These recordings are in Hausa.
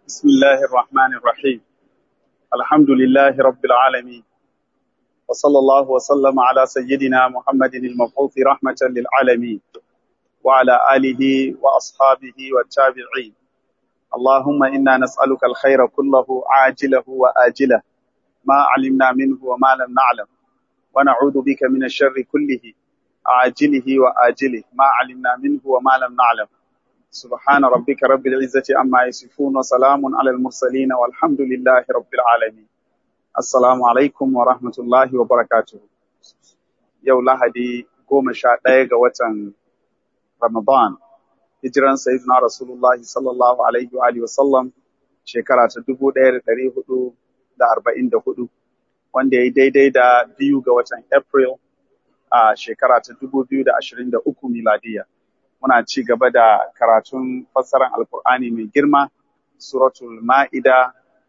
بسم الله الرحمن الرحيم الحمد لله رب العالمين وصلى الله وسلم على سيدنا محمد المبعوث رحمة للعالمين وعلى آله وأصحابه والتابعين اللهم إنا نسألك الخير كله عاجله وآجله ما علمنا منه وما لم نعلم ونعوذ بك من الشر كله عاجله وآجله ما علمنا منه وما لم نعلم سبحان ربك رب العزة عما يصفون وسلام على المرسلين والحمد لله رب العالمين السلام عليكم ورحمة الله وبركاته yau lahadi goma sha ɗaya ga watan Ramadan hijiran sayyidina Rasulullahi sallallahu alaihi wa alihi wasallam shekara ta dubu ɗaya da ɗari hudu da arba'in da hudu wanda ya yi daidai da biyu ga watan April a shekara ta dubu biyu da ashirin da uku miladiya. Muna ci gaba da karatun fassarar Alkur'ani mai girma, Suratul Ma'ida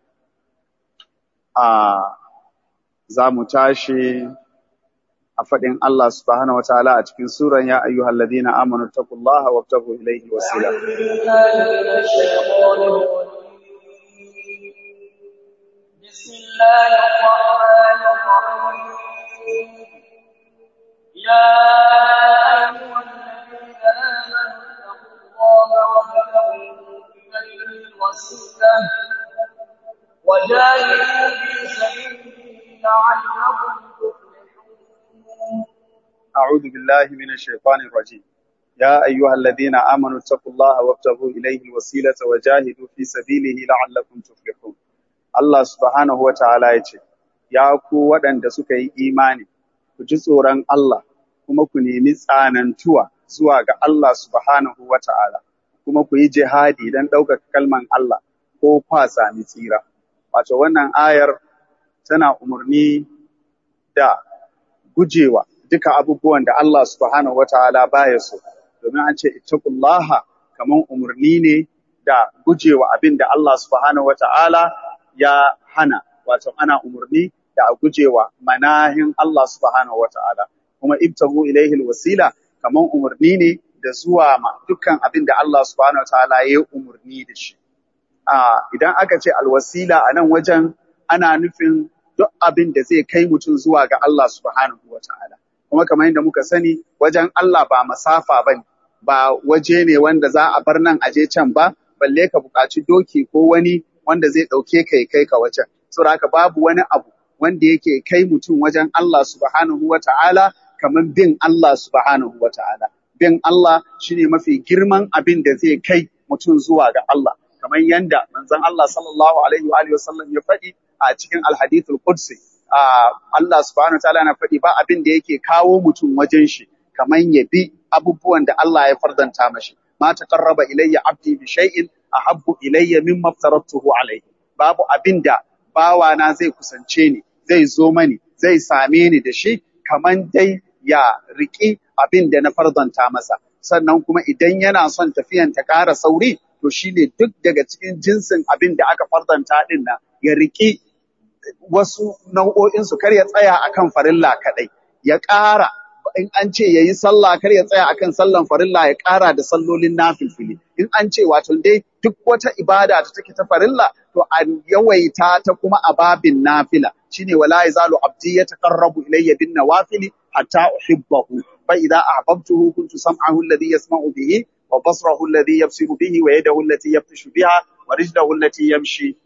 a za mu tashi a faɗin Allah subhanahu wa ta'ala a cikin suran ya ayyuhal ladina amanu taqullaha wabtagu ilayhi wasila. بسم الله الرحمن الرحيم يا أيها الذين آمنوا اتقوا الله وابتغوا إليه الوسيلة وجاهدوا في سبيله لعلكم تفلحون أعوذ بالله من الشيطان الرجيم يا أيها الذين آمنوا اتقوا الله وابتغوا إليه الوسيلة وجاهدوا في سبيله لعلكم تفلحون Allah subhanahu wa ta'ala ya ce, Ya ku waɗanda suka yi imani, ku ji tsoron Allah, kuma ku nemi tsanantuwa zuwa ga Allah subhanahu wa ta'ala, kuma ku yi jihadi don ɗaukaka kalman Allah ko kwa sami tsira. Wato wannan ayar tana umarni da gujewa duka abubuwan da Allah subhanahu wa ta'ala baya so, domin an ce, Ittaqullaha kamar umarni ne da gujewa abin da Allah subhanahu wa ta'ala ya hana, wato ana umarni da a gujewa manahin Allah subhanahu wa ta'ala, kuma ibtagu ilaihil wasila kamar umarni ne da zuwa ma dukkan abin da Allah subhanahu wa ta'ala ya yi umarni da shi. Idan aka ce alwasila a nan wajen ana nufin duk abin da zai kai mutum zuwa ga Allah subhanahu wa ta'ala. Kuma kamar yadda muka sani wajen Allah ba masafa ba ne, ba waje ne wanda za a bar nan aje can ba, balle ka buƙaci doki ko wani wanda zai ɗauke ka ya kai ka wajen. Saboda haka babu wani abu wanda yake kai mutum wajen Allah subhanahu wa ta'ala kamar bin Allah subhanahu wa ta'ala. Bin Allah shine mafi girman abin da zai kai mutum zuwa ga Allah. Kamar yanda manzon Allah sallallahu alaihi wa alihi wasallam ya faɗi a cikin alhadithul qudsi. Allah subhanahu wa ta'ala na faɗi ba abin da yake kawo mutum wajen shi kamar ya bi abubuwan da Allah ya fardanta mashi. Ma taqarraba ilayya abdi bi shay'in ahabbu ilayya mimma aftaratuhu alayhi babu abinda bawana zai kusance ni zai zo mani zai same ni da shi kaman dai ya riki abinda na fardanta masa sannan kuma idan yana son tafiyan ta ƙara sauri to shine duk daga cikin jinsin abin da aka fardanta din nan ya riki wasu nau'o'in su kar ya tsaya akan farilla kadai ya ƙara in an ce ya yi sallah kar ya tsaya akan sallan farilla ya ƙara da sallolin nafilfili in an ce wato dai duk wata ibada da take ta farilla to an yawaita ta kuma a babin nafila shine wala yazalu abdi yataqarrabu ilayya bin nawafili hatta uhibbahu fa idza ahbabtuhu kuntu sam'ahu alladhi yasma'u bihi wa basrahu alladhi yabsiru bihi wa yadahu allati yabtishu biha wa rijlahu allati yamshi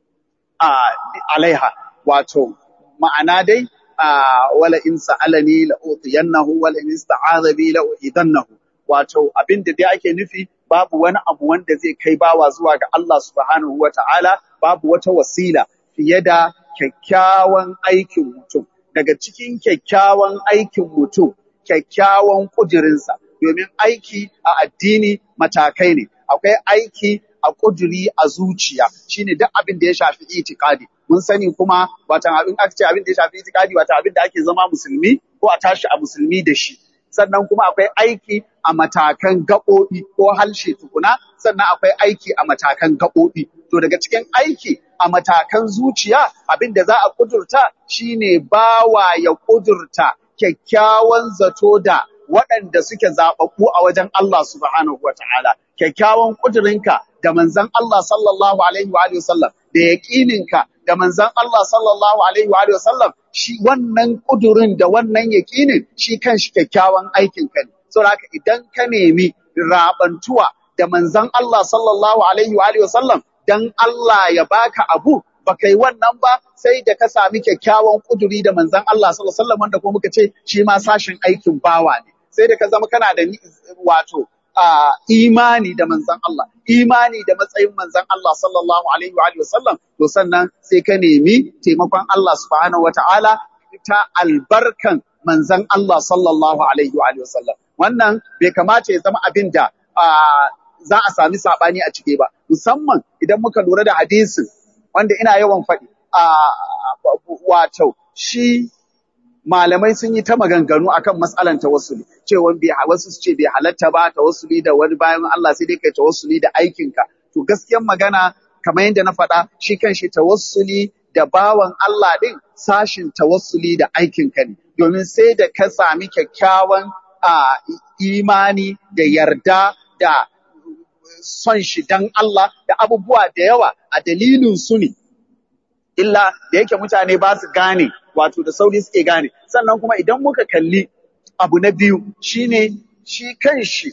alaiha wato ma'ana dai wala in sa'alani la utiyannahu wala in ista'adha bi la uidannahu wato abin da dai ake nufi babu wani abu wanda zai kai bawa zuwa ga Allah subhanahu wata'ala babu wata wasila fiye da kyakkyawan aikin mutum daga cikin kyakkyawan aikin mutum kyakkyawan kudirinsa domin aiki a addini matakai ne akwai aiki a kuduri a zuciya shine duk abin da ya shafi itikadi mun sani kuma watan abin aka ce abin da ya shafi itikadi wata abin da ake zama musulmi ko a tashi a musulmi da shi sannan kuma akwai aiki a matakan gaɓoɓi ko halshe tukuna sannan akwai aiki a matakan gaɓoɓi to daga cikin aiki a matakan zuciya abin da za a kudurta shine bawa ya kudurta kyakkyawan zato da waɗanda suke zaɓaɓɓu a wajen Allah subhanahu wa ta'ala. Kyakkyawan ƙudurinka da manzan Allah sallallahu alaihi wa alihi wasallam da yaƙininka da manzan Allah sallallahu alaihi wa alihi wasallam shi wannan ƙudurin da wannan yaƙinin shi kanshi kyakkyawan aikinka ne. Saboda haka idan ka nemi raɓantuwa da manzan Allah sallallahu alaihi wa alihi wasallam dan Allah ya baka abu baka yi wannan ba sai da ka sami kyakkyawan kuduri da manzon Allah sallallahu alaihi wasallam wanda kuma muka ce shi ma sashin aikin bawa ne sai da ka zama kana da ni- wato a imani da manzon Allah imani da matsayin manzon Allah sallallahu alaihi wa alihi wasallam to sannan sai ka nemi taimakon Allah subhanahu wataala ta albarkan manzon Allah sallallahu alaihi wa alihi wasallam wannan bai kamata ya zama abin da a, za a sami sabani a ciki ba musamman idan muka lura da hadisin wanda ina yawan faɗi a wato shi malamai sun yi ta maganganu akan matsalan tawassuli cewa bai wasu su ce bai halatta ba tawassuli da wani bayan Allah sai dai kai tawassuli da aikinka to gaskiyar magana kamar yadda na faɗa shi kanshi tawassuli da bawan Allah din sashin tawassuli da aikinka ne domin sai da ka sami kyakkyawan a, imani da yarda da son shi dan Allah da abubuwa da yawa a dalilin su ne illa da yake mutane ba su gane wato da sauri suke gane sannan kuma idan muka kalli abu na biyu shine shi kan shi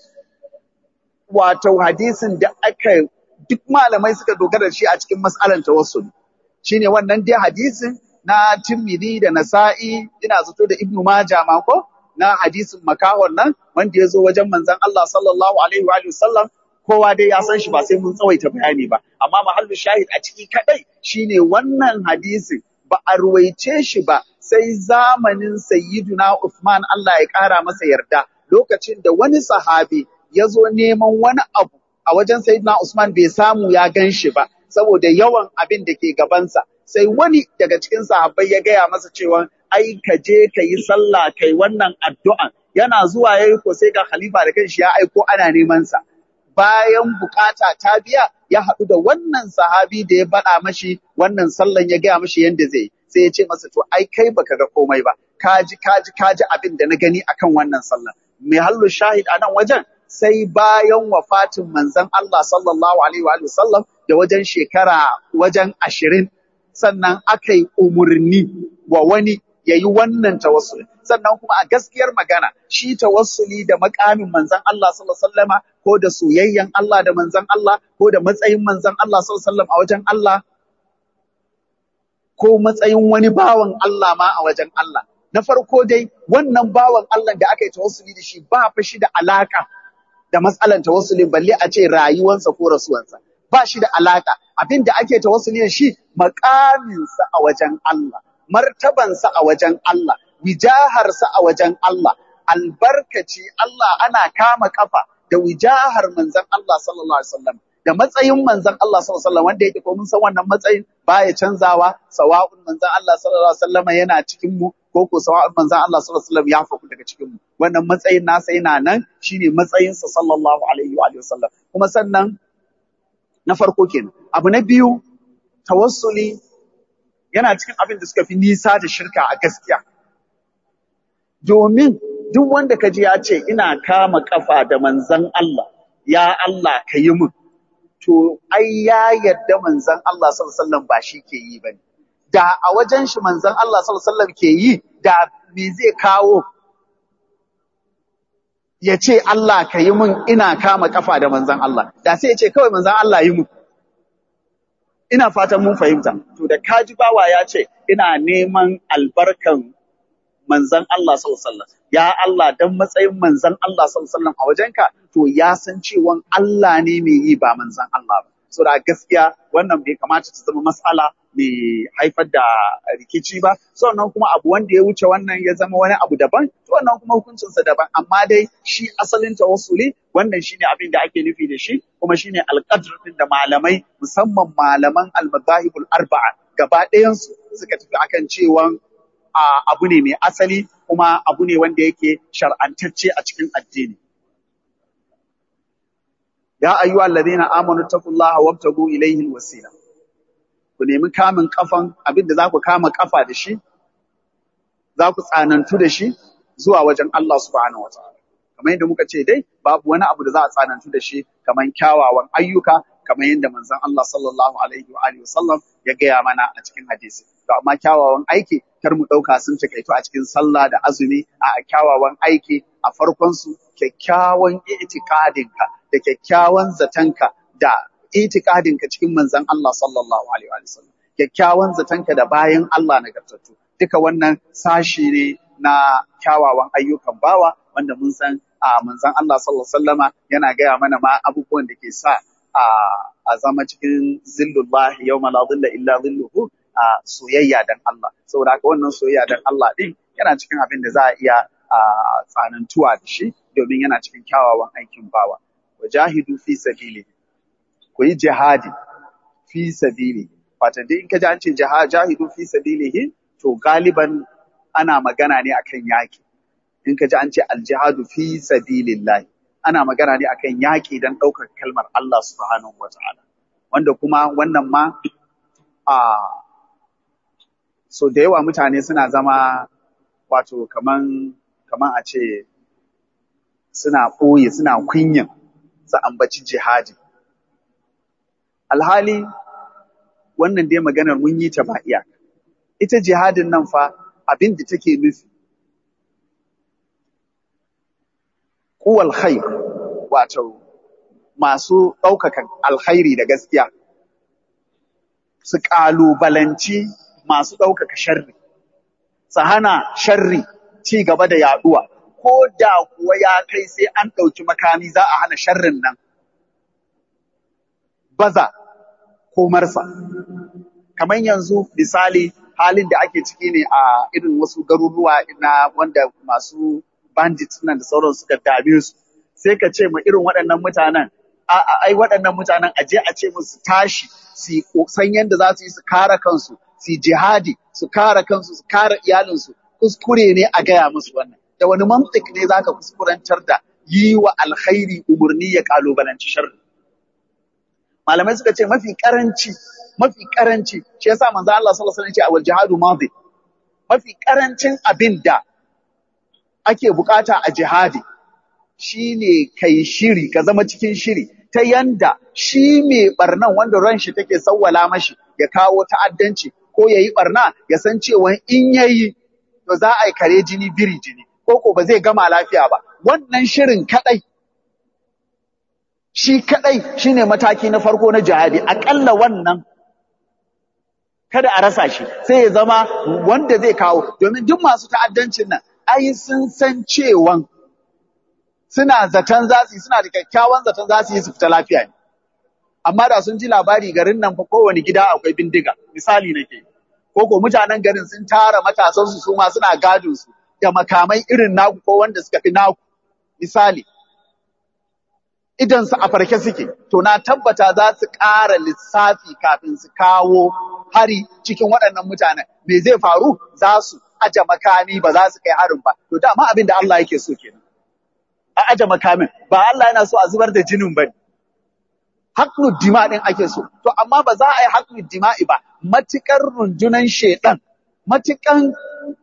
wato hadisin da aka duk malamai suka dogara da shi a cikin mas'alan tawassul shine wannan dai hadisin na Tirmidhi da Nasa'i ina zato da Ibn Majah ma ko na hadisin makahon nan wanda ya zo wajen manzon Allah sallallahu alaihi wa alihi wasallam kowa dai ya san shi ba sai mun tsawaita bayani ba amma mahallu shahid a ciki kadai shine wannan hadisin ba a ruwaice shi ba sai zamanin sayyiduna Uthman Allah ya kara masa yarda lokacin da wani sahabi ya zo neman wani abu a wajen sayyiduna Usman bai samu ya gan shi ba saboda yawan abin da ke gabansa sai wani daga cikin sahabbai ya gaya masa cewa ai ka je ka yi sallah kai wannan addu'an yana zuwa yayi ko sai ga khalifa da kanshi ya aiko ana neman sa bayan bukata ta biya ya haɗu da wannan sahabi da ya baɗa mashi wannan sallan ya gaya mashi yadda zai yi. sai ya ce masa to ai kai baka ga komai ba kaji kaji kaji abin da na gani akan wannan sallan mai hallu shahid a nan wajen sai bayan wafatin manzon Allah sallallahu alaihi wa sallam da wajen shekara wajen ashirin sannan aka yi umurni wa wani ya yi wannan tawassuli sannan kuma a gaskiyar magana shi tawassuli da makamin manzon Allah sallallahu alaihi wasallama ko da soyayyen Allah da manzon Allah ko da matsayin manzon Allah sallallahu alaihi wasallam a wajen Allah ko matsayin wani bawan Allah ma a wajen Allah na farko dai wannan bawan Allah da aka yi tawassuli da shi ba fa shi da alaka da matsalan tawassuli balle a ce rayuwansa ko rasuwansa ba shi da alaka abin da ake tawassuli da shi makaminsa a wajen Allah martabansa a wajen Allah wijaharsa a wajen Allah albarkaci Allah ana kama kafa da wijahar manzon Allah sallallahu alaihi wasallam da matsayin manzon Allah sallallahu alaihi wasallam wanda yake ko mun san wannan matsayin baya canzawa sawa'un manzon Allah sallallahu alaihi wasallam yana cikin mu ko ko sawa'un manzon Allah sallallahu alaihi wasallam ya faku daga cikin mu wannan matsayin nasa yana nan shine matsayin sa sallallahu alaihi wa alihi wasallam kuma sannan na farko kenan abu na biyu tawassuli yana cikin abin da suka fi nisa da shirka a gaskiya domin duk wanda ka ji ya ce ina kama kafa da manzon Allah ya Allah ka yi min to ai ya yadda manzon Allah sallallahu alaihi wasallam ba shi ke yi bane da a wajen shi manzon Allah sallallahu alaihi wasallam ke yi da me zai kawo ya ce Allah ka yi min ina kama kafa da manzon Allah da sai ya ce kawai manzon Allah yi min ina fatan mun fahimta to da kaji bawa ya ce ina neman albarkan manzon Allah sallallahu alaihi wasallam ya Allah dan matsayin manzon Allah sallallahu alaihi wasallam a wajenka to ya san cewa Allah ne mai yi ba manzon Allah ba so da gaskiya wannan bai kamata ta zama mas'ala mai haifar da rikici ba sannan kuma abu wanda ya wuce wannan ya zama wani abu daban to wannan kuma hukuncinsa daban amma dai shi asalin tawassuli wannan shine abin da ake nufi da shi kuma shine alqadr din da malamai musamman malaman al-madahibul arba'a gaba ɗayan su suka tafi akan cewa a abu ne mai asali kuma abu ne wanda yake shar'antacce a cikin addini ya ayyuha alladhina amanu taqullaha wabtagu ilayhi alwasila ku nemi kamin kafan abin da za ku kama kafa da shi za ku tsanantu da shi zuwa wajen Allah subhanahu wataala kamar yadda muka ce dai babu wani abu da za a tsanantu da shi kamar kyawawan ayyuka kamar yadda manzon Allah sallallahu alaihi wa alihi wasallam ya gaya mana a cikin hadisi to amma kyawawan aiki kar mu dauka sun takaito a cikin sallah da azumi a kyawawan aiki a farkon su kyakkyawan itikadinka da kyakkyawan zatanka da itikadinka cikin manzon Allah sallallahu alaihi wa sallam kyakkyawan zatanka da bayan Allah nagartattu duka wannan sashi ne na kyawawan ayyukan bawa wanda mun san a manzon Allah sallallahu alaihi wasallama yana gaya mana ma abubuwan da ke sa a a zama cikin zillullah yawma la dhilla illa dhilluhu a soyayya dan Allah saboda haka wannan soyayya dan Allah din yana cikin abin da za a iya a tsanantuwa da shi domin yana cikin kyawawan aikin bawa wajahidu fi sabili ku yi jihadi fi sabili wato dai in ka ji an ce jahidu fi sabilihi to galiban ana magana ne akan yaki in ka ji an ce aljihadu fi sabilillahi ana magana ne akan yaki dan ɗaukar kalmar Allah subhanahu wataala wanda kuma wannan ma a so da yawa mutane suna zama wato kaman kaman a ce suna ɓoye suna kunyan su ambaci jihadi alhali wannan dai maganar mun yi ta ba iyaka ita jihadin nan fa abin da take nufi kuwal khair wato masu ɗaukakan alkhairi da gaskiya su ƙalubalanci masu ɗaukaka sharri su hana sharri ci gaba da yaɗuwa ko da kuwa ya kai sai an ɗauki makami za a hana sharrin nan baza ko marsa kamar yanzu misali halin da ake ciki ne a irin wasu garuruwa na wanda masu bandits nan da sauran suka dame su sai ka ce ma irin waɗannan mutanen a ai waɗannan mutanen aje a ce musu tashi su san yadda za su yi su kare kansu su jihadi su kare kansu su kare iyalinsu kuskure ne a gaya musu wannan da wani mantik ne zaka kuskurantar da yi wa alkhairi umarni ya kalubalanci sharri malamai suka ce mafi karanci mafi karanci shi yasa manzo Allah sallallahu alaihi wasallam ya ce awal jihadu madi mafi karancin abin da ake bukata a jihadi shine kai shiri ka zama cikin shiri ta yanda shi mai barnan wanda ran shi take sawwala mashi ya kawo ta'addanci ko yayi barna ya san cewa in yayi to za a yi kare jini biri jini ko ko ba zai gama lafiya ba wannan shirin kadai shi kadai shine mataki na farko na jihadi akalla wannan kada a rasa shi sai ya zama wanda zai kawo domin duk masu ta'addancin nan ai sun san cewan suna zaton za su yi suna da kyakkyawan zaton za su yi su fita lafiya ne amma da sun ji labari garin nan fa kowane gida akwai bindiga misali nake ko ko mutanen garin sun tara matasan su su ma suna gadin su da makamai irin naku ko wanda suka fi naku misali idan su a farke suke to na tabbata za su ƙara lissafi kafin su kawo hari cikin waɗannan mutanen me zai faru za su aje makami ba za su kai harin ba to dama abin da Allah yake so kenan a aje makamin ba Allah yana so a zubar da jinin bane haqqul dima din ake so to amma ba za a yi haqqul dima'i ba matukar rundunan shedan matukan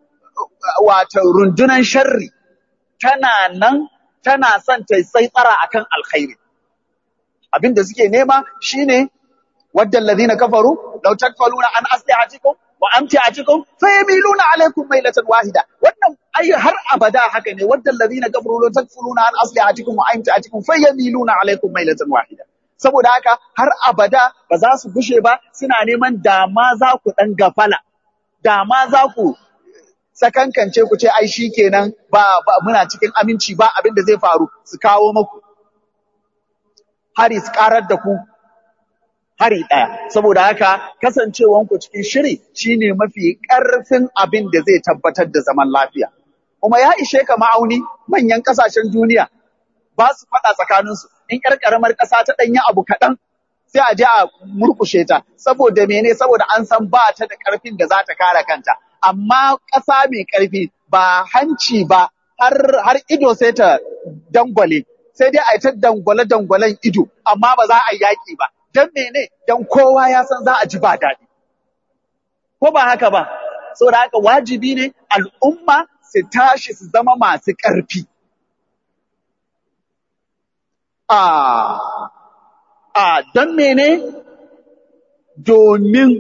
wato rundunan sharri tana nan tana son ta sai tsara akan alkhairi abin da suke nema shine wadda alladhina kafaru law takfaluna an aslihatikum wa amtiatikum fayamiluna alaykum mailatan wahida wannan ai har abada haka ne wadda alladhina kafaru law takfuluna an aslihatikum wa amtiatikum fayamiluna alaykum mailatan wahida saboda haka har abada ba za su gushe ba suna neman dama za ku dan gafala dama za ku sakankance ku ce ai shikenan ba, ba muna cikin aminci ba abin da zai faru su kawo maku hari su karar da ku hari ɗaya. Saboda haka kasancewanku cikin shiri shine mafi ƙarfin abin da zai tabbatar da zaman lafiya. Kuma ya ishe ka ma'auni manyan ƙasashen duniya ba su faɗa tsakaninsu. In ƴar ƙaramar ƙasa ta ɗanyi abu kaɗan sai a je a murƙushe ta. Saboda mene? Saboda an san ba ta da ƙarfin da za ta kare kanta. Amma ƙasa mai ƙarfi ba hanci ba har, har ido sai ta dangwale. Sai dai a yi ta dangwale-dangwalen ido, amma ba za a yi yaƙi ba. don mene don kowa ya san za a ji ba daɗi ko ba haka ba saboda haka wajibi ne al'umma su tashi su zama masu ƙarfi a a don mene domin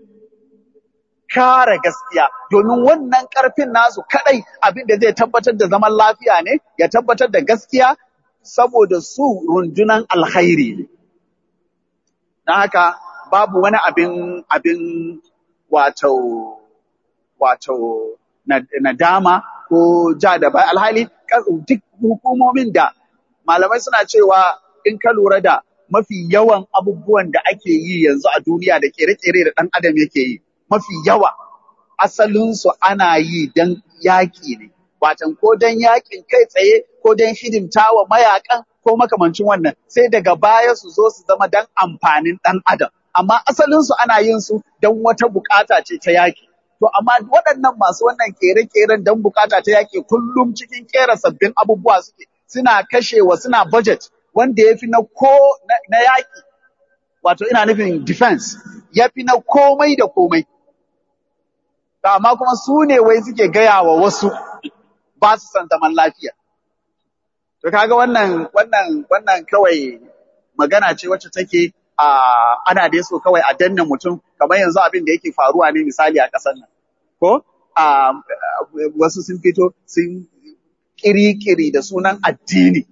kare gaskiya domin wannan ƙarfin nasu kadai abin da zai tabbatar da zaman lafiya ne ya tabbatar da gaskiya saboda su rundunan alkhairi ne don haka babu wani abin abin wato wato nadama ko ja da bai alhali duk hukumomin da malamai suna cewa in ka lura da mafi yawan abubuwan da ake yi yanzu a duniya da kere-kere da ɗan adam yake yi mafi yawa asalinsu ana yi don yaƙi ne watan ko don yaƙin kai tsaye ko don hidimta wa mayakan ko makamancin wannan sai daga baya su zo su zama don amfanin ɗan adam amma asalinsu ana yin su don wata bukata ce ta yaƙi to amma waɗannan masu wannan kere-keren don bukata ta yaƙi kullum cikin kera sabbin abubuwa suke suna kashewa suna budget wanda ya fi na ko na yaƙi wato ina nufin defense ya fi na komai da komai to amma kuma su ne wai suke gaya wa wasu ba su san zaman lafiya to kaga wannan wannan wannan kawai magana ce wacce take a ana da so kawai a danna mutum kamar yanzu abin da yake faruwa ne misali a ƙasar nan ko a wasu sun fito sun kiri-kiri da sunan addini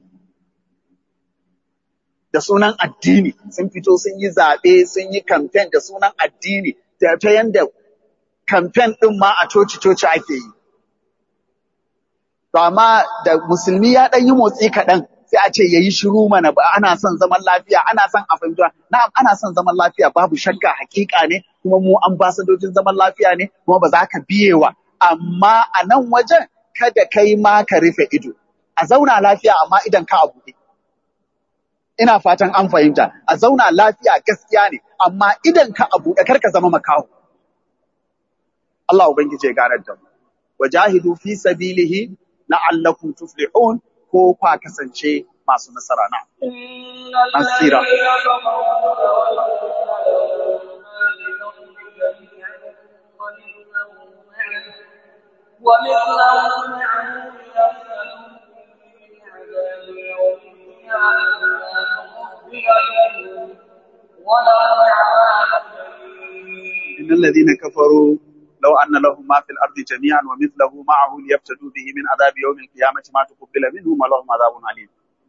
da sunan addini sun fito sun yi zaɓe sun yi kamfen da sunan addini ta yanda kamfen ɗin ma a coci-coci ake yi. To amma da musulmi ya ɗan yi motsi kaɗan sai a ce ya yi shiru mana ba ana son zaman lafiya ana son a fahimta na'am ana son zaman lafiya babu shakka hakika ne kuma mu ambasadojin zaman lafiya ne kuma ba za ka biyewa amma a nan wajen kada kai ma ka rufe ido a zauna lafiya amma idan ka a buɗe. ina fatan an fahimta a zauna lafiya gaskiya ne amma idan ka a buɗe kar ka zama makaho Allah ubangiji ya ganar da mu wajahidu fi sabilihi la'allakum tuflihun ko kwa kasance masu nasara na asira ومثله معه ليفتنوا به عذاب يوم إن الذين كفروا لو أن لهم ما في الأرض جميعا ومثله معه ليفتدوا به من عذاب يوم القيامة ما تقبل منهم ولهم عذاب عليم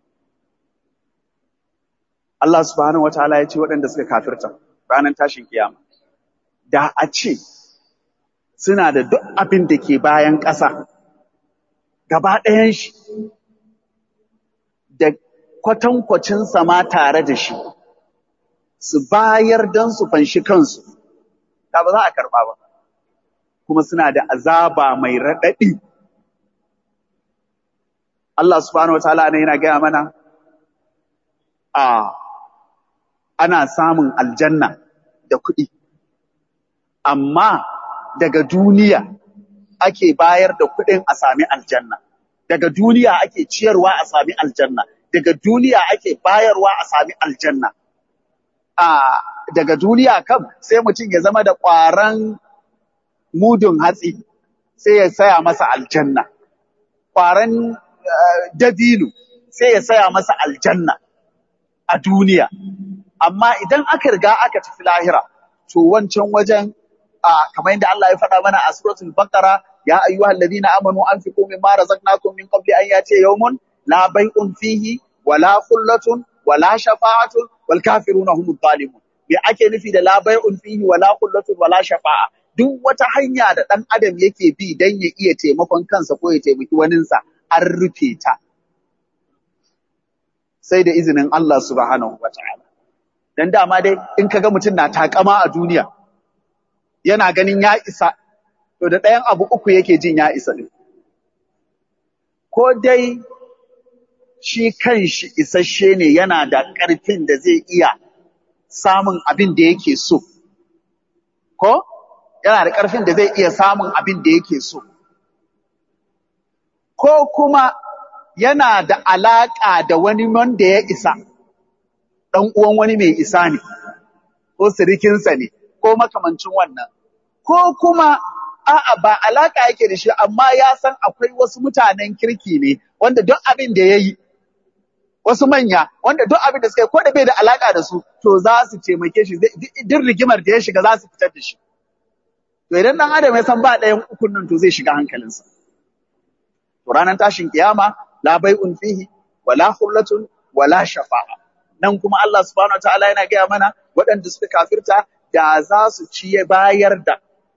Allah subhanahu wataala ya ce waɗanda suka kafirta ranar tashin kiyama da a ce suna da duk abin da ke bayan ƙasa gaba ɗayan shi da kwatankwacin sama tare da shi su bayar don su fanshi kansu da ba za a karɓa ba kuma suna da azaba mai raɗaɗi Allah subhanahu wataala ne yana gaya mana a ana samun aljanna da kuɗi amma daga duniya ake bayar da kuɗin a sami aljanna daga duniya ake ciyarwa a sami aljanna daga duniya ake bayarwa a sami aljanna a daga duniya kam sai mutum ya zama da ƙwaran mudun hatsi sai ya saya masa aljanna ƙwaran dabino sai ya saya masa aljanna a duniya amma idan aka riga aka tafi lahira to wancan wajen kamar yadda Allah ya faɗa mana a suratul baqara ya ayyuhal ladina amanu anfiqu mimma razaqnakum min qabli an yati yawmun la bay'un fihi wala khullatun wala shafa'atun wal kafiruna humud zalimun me ake nufi da la bay'un fihi wala khullatun wala shafa'a duk wata hanya da dan adam yake bi dan ya iya taimakon kansa ko ya taimaki waninsa an rufe ta sai da izinin Allah subhanahu wata'ala dan dama dai in kaga mutum na takama a duniya yana ganin ya isa to da ɗayan abu uku yake jin ya isa ne ko dai shi kanshi isasshe ne yana da ƙarfin da zai iya samun abin da yake so ko yana da ƙarfin da zai iya samun abin da yake so ko kuma yana da alaƙa da wani wanda ya isa ɗan uwan wani mai isa ne ko sirikinsa ne ko makamancin wannan ko kuma a'a ba alaka yake da shi amma ya san akwai wasu mutanen kirki ne wanda duk abin da ya yi wasu manya wanda duk abin da suka yi ko da bai da alaka da su to za su taimake shi duk rigimar da ya shiga za su fitar da shi to idan dan adam ya san ba ɗayan ukun nan to zai shiga hankalinsa to ranar tashin kiyama la bai'un fihi wala khullatun wala shafa'a nan kuma Allah subhanahu wataala yana gaya mana waɗanda suka kafirta da za su ci bayar da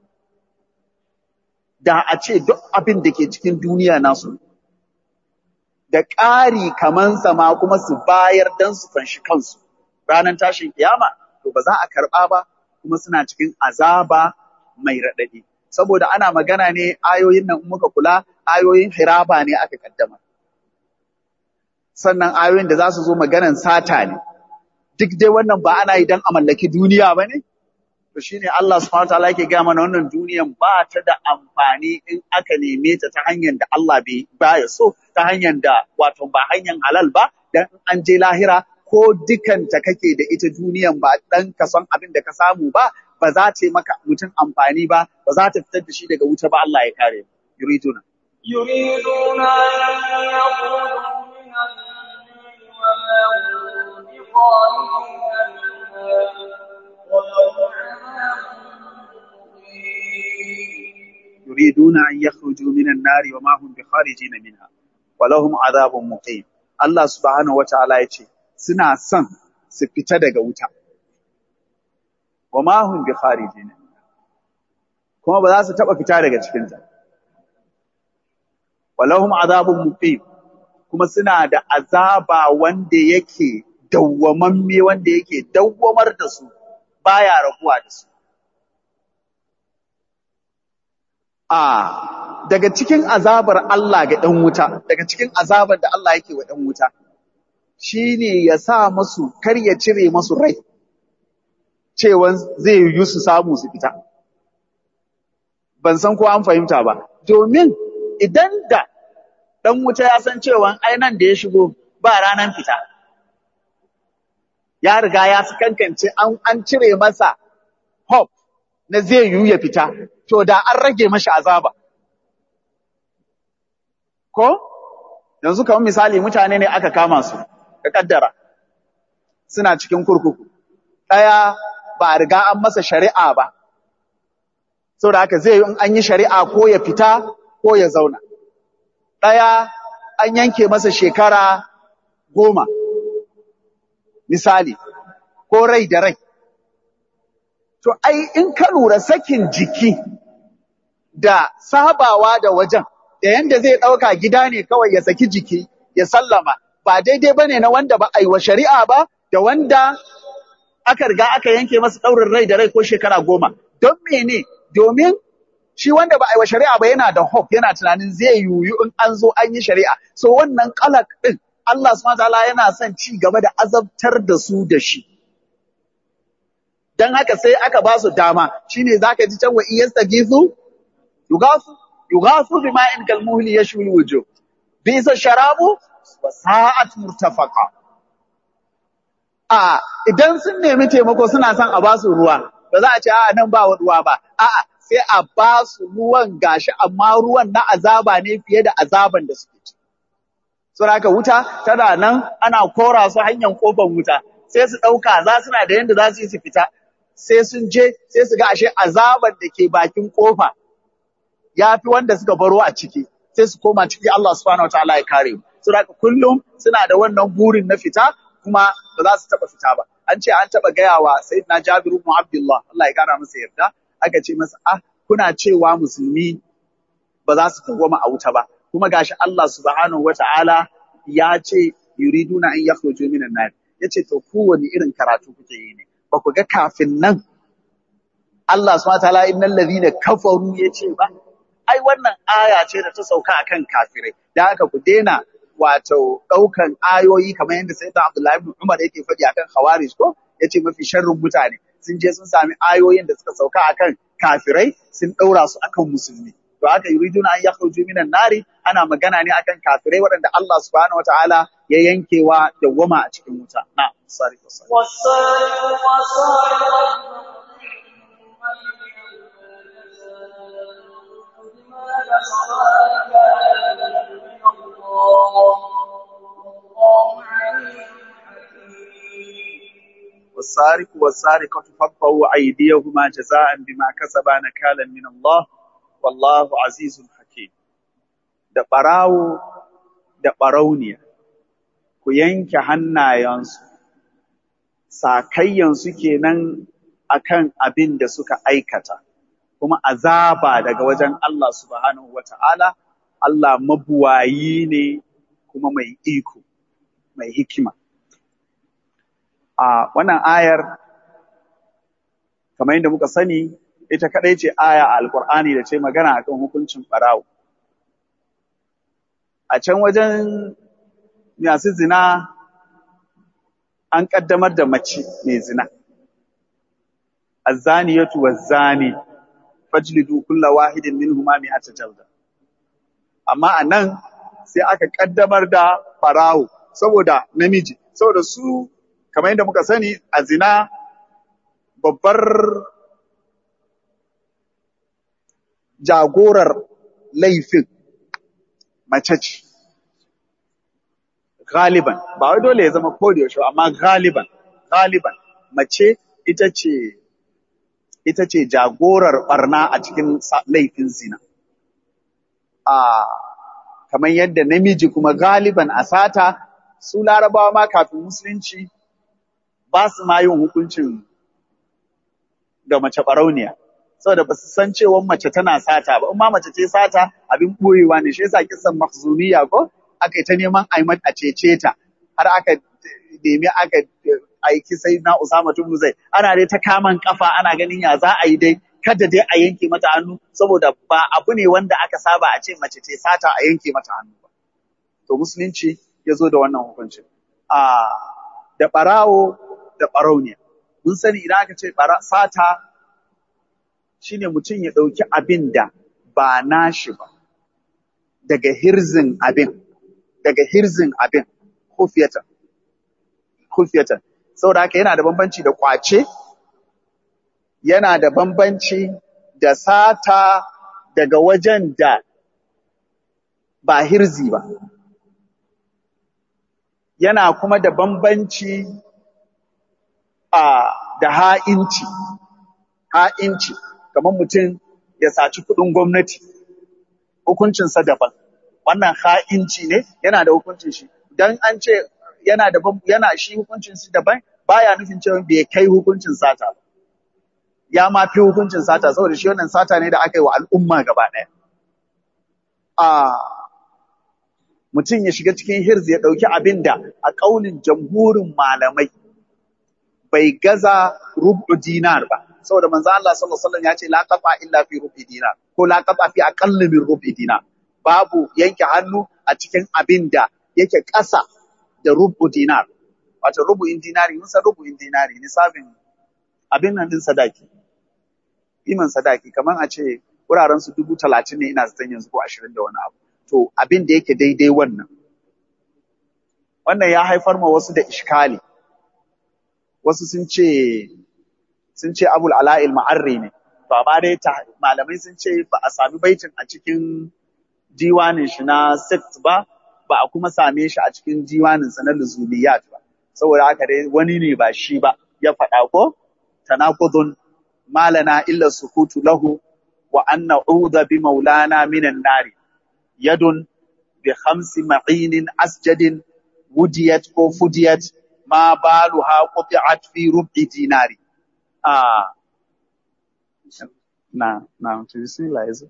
da a ce duk abin da ke cikin duniya nasu da ƙari kaman sama kuma su bayar don su fanshi kansu ranar tashin kiyama to ba za a karɓa ba kuma suna cikin azaba mai raɗaɗi saboda ana magana ne ayoyin nan muka kula ayoyin hiraba ne aka kaddama sannan ayoyin da za su zo maganan sata ne duk dai wannan ba ana yi don a mallaki duniya ba ne to shine Allah subhanahu wataala yake gaya mana wannan duniyan ba ta da amfani in aka neme ta ta hanyar da Allah bai baya so ta hanyar da wato ba hanyar halal ba dan an je lahira ko dukanta kake da ita duniyan ba dan ka san abin da ka samu ba ba za ta yi maka mutum amfani ba ba za ta fitar da shi daga wuta ba Allah ya kare yuriduna يريدون أن يخرجوا من النار وما هم بخارجين منها ولهم عذاب مقيم يريدون أن يخرجوا من النار وما هم بخارجين منها ولهم عذاب مقيم Allah subhanahu wata'ala ya ce suna son su fita daga wuta wa ma hum bi kharijin kuma ba za su taba fita daga cikin ta walahum azabun muqim kuma suna da azaba wanda yake dawwamamme wanda yake dawwamar da su baya rabuwa da su a daga cikin azabar Allah ga ɗan wuta daga cikin azabar da Allah yake wa ɗan wuta shine ya sa masu kar ya cire masu rai cewa zai yi su samu su fita ban san ko an fahimta ba domin idan da ɗan wuta ya san cewa ai nan da ya shigo ba ranan fita ya riga ya su kankance an, an cire masa hope na zai yiwu ya fita to da an rage mashi azaba ko yanzu kamar misali mutane ne aka kama su ka kaddara suna cikin kurkuku ɗaya ba a riga an masa shari'a ba saboda haka zai yi in an yi shari'a ko ya fita ko ya zauna ɗaya an yanke masa shekara goma misali ko rai da rai to ai in ka lura sakin jiki da sabawa da wajen da yanda zai ɗauka gida ne kawai ya saki jiki ya sallama ba daidai bane na wanda ba a yi wa shari'a ba da wanda aka riga aka yanke masa ɗaurin rai da rai ko shekara goma don mene domin shi wanda ba a yi wa shari'a ba yana da hope yana tunanin zai yiwu in an zo an yi shari'a so wannan kalak din Allah subhanahu wataala yana son ci gaba da azabtar da su da shi dan haka sai aka ba su dama shine zaka ji can wa iyastagizu yugasu yugasu bima'in kalmuhli yashwi wujuh bisa sharabu wa sa'at murtafaqa a idan sun nemi taimako suna son a ba su ruwa ba za a ce a nan ba ruwa ba a'a sai a ba su ruwan gashi amma ruwan na azaba ne fiye da azaban da suke ci saboda wuta tana nan ana kora su hanyar kofar wuta sai su ɗauka za suna da yanda za su yi su fita sai sun je sai su ga ashe azaban da ke bakin kofa ya fi wanda suka baro a ciki sai su koma ciki Allah subhanahu wataala ya kare mu saboda kullum suna da wannan burin na fita kuma ba za su taba fita ba an ce an taba gaya wa sayyidina Jabir ibn Abdullah Allah ya kara masa yarda aka ce masa ah kuna cewa musulmi ba za su dawwama a wuta ba kuma gashi Allah subhanahu wataala ya ce yuriduna an yakhruju minan nar yace to ku wani irin karatu kuke yi ne ba ku ga kafin nan Allah subhanahu wataala innal ladhina kafaru yace ba ai wannan aya ce da ta sauka akan kafirai da haka ku daina wato ɗaukan ayoyi kamar yadda sai Abdullahi ibn Umar yake faɗi akan Khawarij ko yace mafi sharrin mutane sun je sun sami ayoyin da suka sauka akan kafirai sun ɗaura su akan musulmi to haka yuriduna an yakhruju minan nari ana magana ne akan kafirai waɗanda Allah subhanahu wataala ya yankewa dawwama a cikin wuta na sari والسارق والسارقة بما كسبا نكالا من الله والله عليم والسارق والسارقة فاقطعوا أيديهما جزاء بما كسبا نكالا من الله والله عزيز حكيم da ɓarawo da ɓarauniya ku yanke hannayensu sakayyansu kenan akan abin da suka aikata kuma azaba daga wajen Allah subhanahu wata'ala Allah mabuwayi ne kuma mai iko mai hikima a wannan ayar kamar yadda muka sani ita kadai ce aya a alkur'ani da ce magana akan hukuncin barawo a can wajen masu zina an kaddamar da mace mai zina azzaniyatu wazzani fajlidu kulla wahidin minhuma mi'ata jalda amma anan sai aka kaddamar da farawo saboda namiji saboda su kamar yadda muka sani a zina babbar jagorar laifin mace ce galiban ba wai dole ya zama yaushe amma galiban galiban mace ita ce ita ce jagorar barna a cikin laifin zina a kamar yadda namiji kuma galiban a sata su larabawa ma kafin musulunci ba su ma yin hukuncin ga mace barauniya saboda ba su san cewa mace tana sata ba in ma mace ce sata abin boyewa ne shi yasa kisan mahzumiya ko aka yi ta neman aimat a cece ta har aka nemi aka aiki sai na Usama tun zai ana dai ta kaman kafa ana ganin ya za a yi dai kada dai a yanke mata hannu saboda ba abu ne wanda aka saba a ce mace ce sata a yanke mata hannu ba to musulunci ya zo da wannan hukuncin a da barawo da barauniya mun sani idan aka ce sata shine mutum ya ɗauki abin da ba nashi ba daga hirzin abin daga hirzin abin kufiyatan kufiyatan saboda haka yana da bambanci da kwace yana da bambanci da sata daga wajen da ba hirzi ba yana kuma da bambanci a da ha'inci ha'inci kamar mutum ya saci kuɗin gwamnati hukuncinsa daban wannan ha'inci ne yana da hukuncin shi dan an ce yana da yana shi hukuncin shi daban baya nufin cewa bai kai hukuncin sata ba ya ma fi hukuncin sata saboda shi wannan sata ne da aka yi wa al'umma gaba ɗaya a mutum ya shiga cikin hirzi ya ɗauki abin da a ƙaunin jamhurin malamai bai gaza rubu dinar ba saboda manzo Allah sallallahu alaihi wasallam ya ce la qafa illa fi rubi dinar ko la qafa fi aqall min rubi dinar babu yanke hannu a cikin abin da yake ƙasa da rubu dinar wato rubu'in dinari mun san rubu'in dinari nisabin abin nan din sadaki iman sadaki kamar a ce wuraren su dubu talatin ne ina zaton yanzu ko ashirin da wani abu to abin da yake daidai wannan wannan ya haifar ma wasu da ishkali wasu sun ce sun ce abul ala'il ma'arri ne to amma dai malamai sun ce ba a sami baitin a cikin diwanin shi na sect ba ba a kuma same shi a cikin diwanin sa na luzuliyat ba saboda haka dai wani ne ba shi ba ya faɗa ko tanaqudun malana illa sukutu lahu wa an na'udha bi maulana minan nari yadun bi khamsi ma'inin asjadin wudiyat ko fudiyat ma baluha quti'at fi rub'i dinari ah na na to see Liza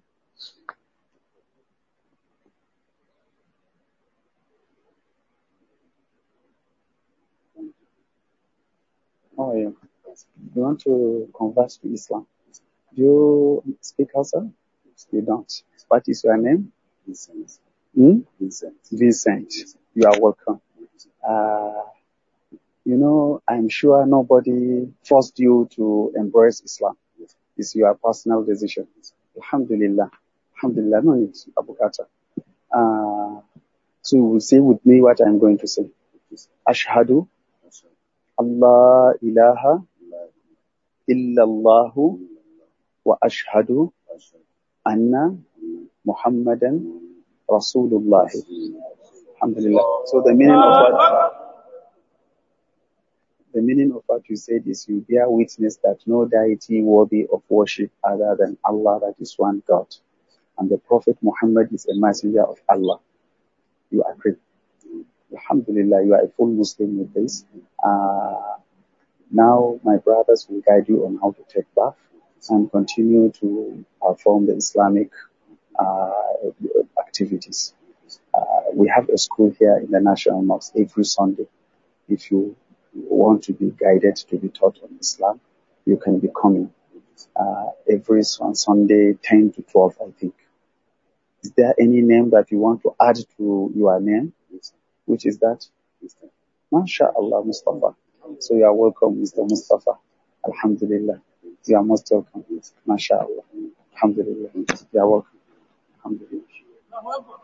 How are you? You want to convert to Islam? Do you speak Hausa? You don't. What is your name? Vincent. Hmm? Vincent. Vincent. You are welcome. Uh, you know, I'm sure nobody forced you to embrace Islam. It's your personal decision. Alhamdulillah. Alhamdulillah. No need, Abu Kata. Uh, so say with me what I'm going to say. Ashhadu Allah ilaha illallahu wa ashhadu anna Muhammadan Rasulullah. Alhamdulillah. So the meaning of what The meaning of what you said is you bear witness that no deity worthy of worship other than Allah, that is one God. And the Prophet Muhammad is a messenger of Allah. You agree? Alhamdulillah, you are a full Muslim with this. Uh, now my brothers will guide you on how to take bath and continue to perform the Islamic uh, activities. Uh, we have a school here in the National Mosque every Sunday. If you want to be guided to be taught on Islam, you can be coming uh, every on Sunday, 10 to 12, I think. Is there any name that you want to add to your name? Which is that? MashaAllah, Mustafa. So you are welcome, Mr. Mustafa. Alhamdulillah. You are most welcome. MashaAllah. Alhamdulillah. You are welcome. Alhamdulillah.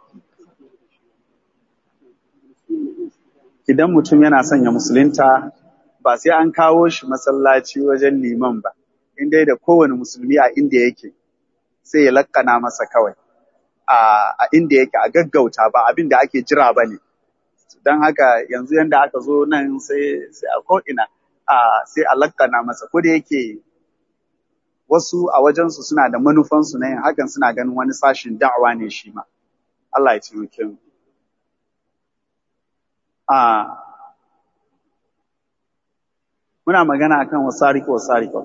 Idan mutum yana son ya musulunta ba sai an kawo shi masallaci wajen liman ba, in dai da kowane musulmi a inda yake sai ya lakkana masa kawai. A inda yake a gaggauta ba abin da ake jira ba ne. Don haka yanzu yanda aka zo nan sai a ko'ina sai a lakkana masa. Ko da yake wasu a wajensu suna da manufansu na yin hakan suna ganin wani sashin da'awa ne shi ma. Allah ya taimake mu. Muna magana akan wasariko wasariko.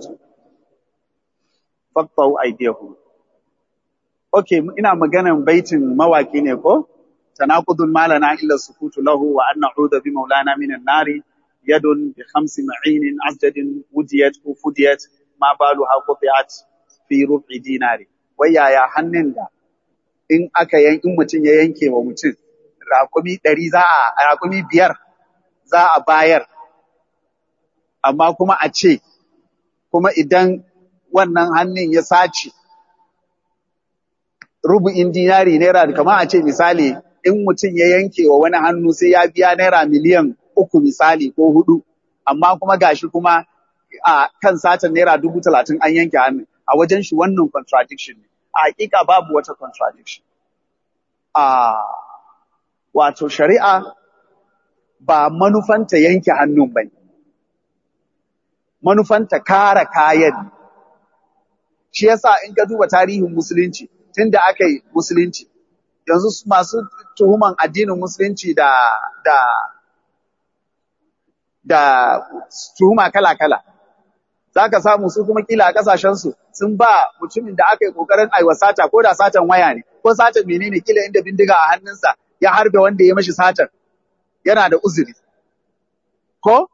Faktau aidiyahu. Okay, ina maganan baitin mawaki ne ko? Tanaqudul malana illa sukutu lahu wa an na'udha bi maulana minan nari yadun bi khamsi ma'inin asjadin wudiyat ko fudiyat ma baluha qutiat fi rub'i dinari. Wai yaya hannun da in aka yan in mutum ya yanke wa mutum raƙumi ɗari za a raƙumi biyar za a bayar amma kuma a ce kuma idan wannan hannun ya sace rubu'in dinari naira kamar a ce misali in mutum ya yanke wa wani hannu sai ya biya naira miliyan uku misali ko hudu amma kuma gashi kuma a kan satan naira dubu talatin an yanke hannun a wajen shi wannan contradiction ne a hakika babu wata contradiction a wato shari'a ba manufanta yanke hannun bane manufanta kare kayan shi yasa in ka duba tarihin musulunci tunda aka yi musulunci yanzu masu tuhuman addinin musulunci da da da tuhuma kala-kala za ka samu su kuma kila a kasashensu sun ba mutumin da aka yi kokarin aiwa sata ko da satan waya ne ko satan menene kila inda bindiga a hannunsa ya harbe wanda ya mashi satan yana da uzuri ko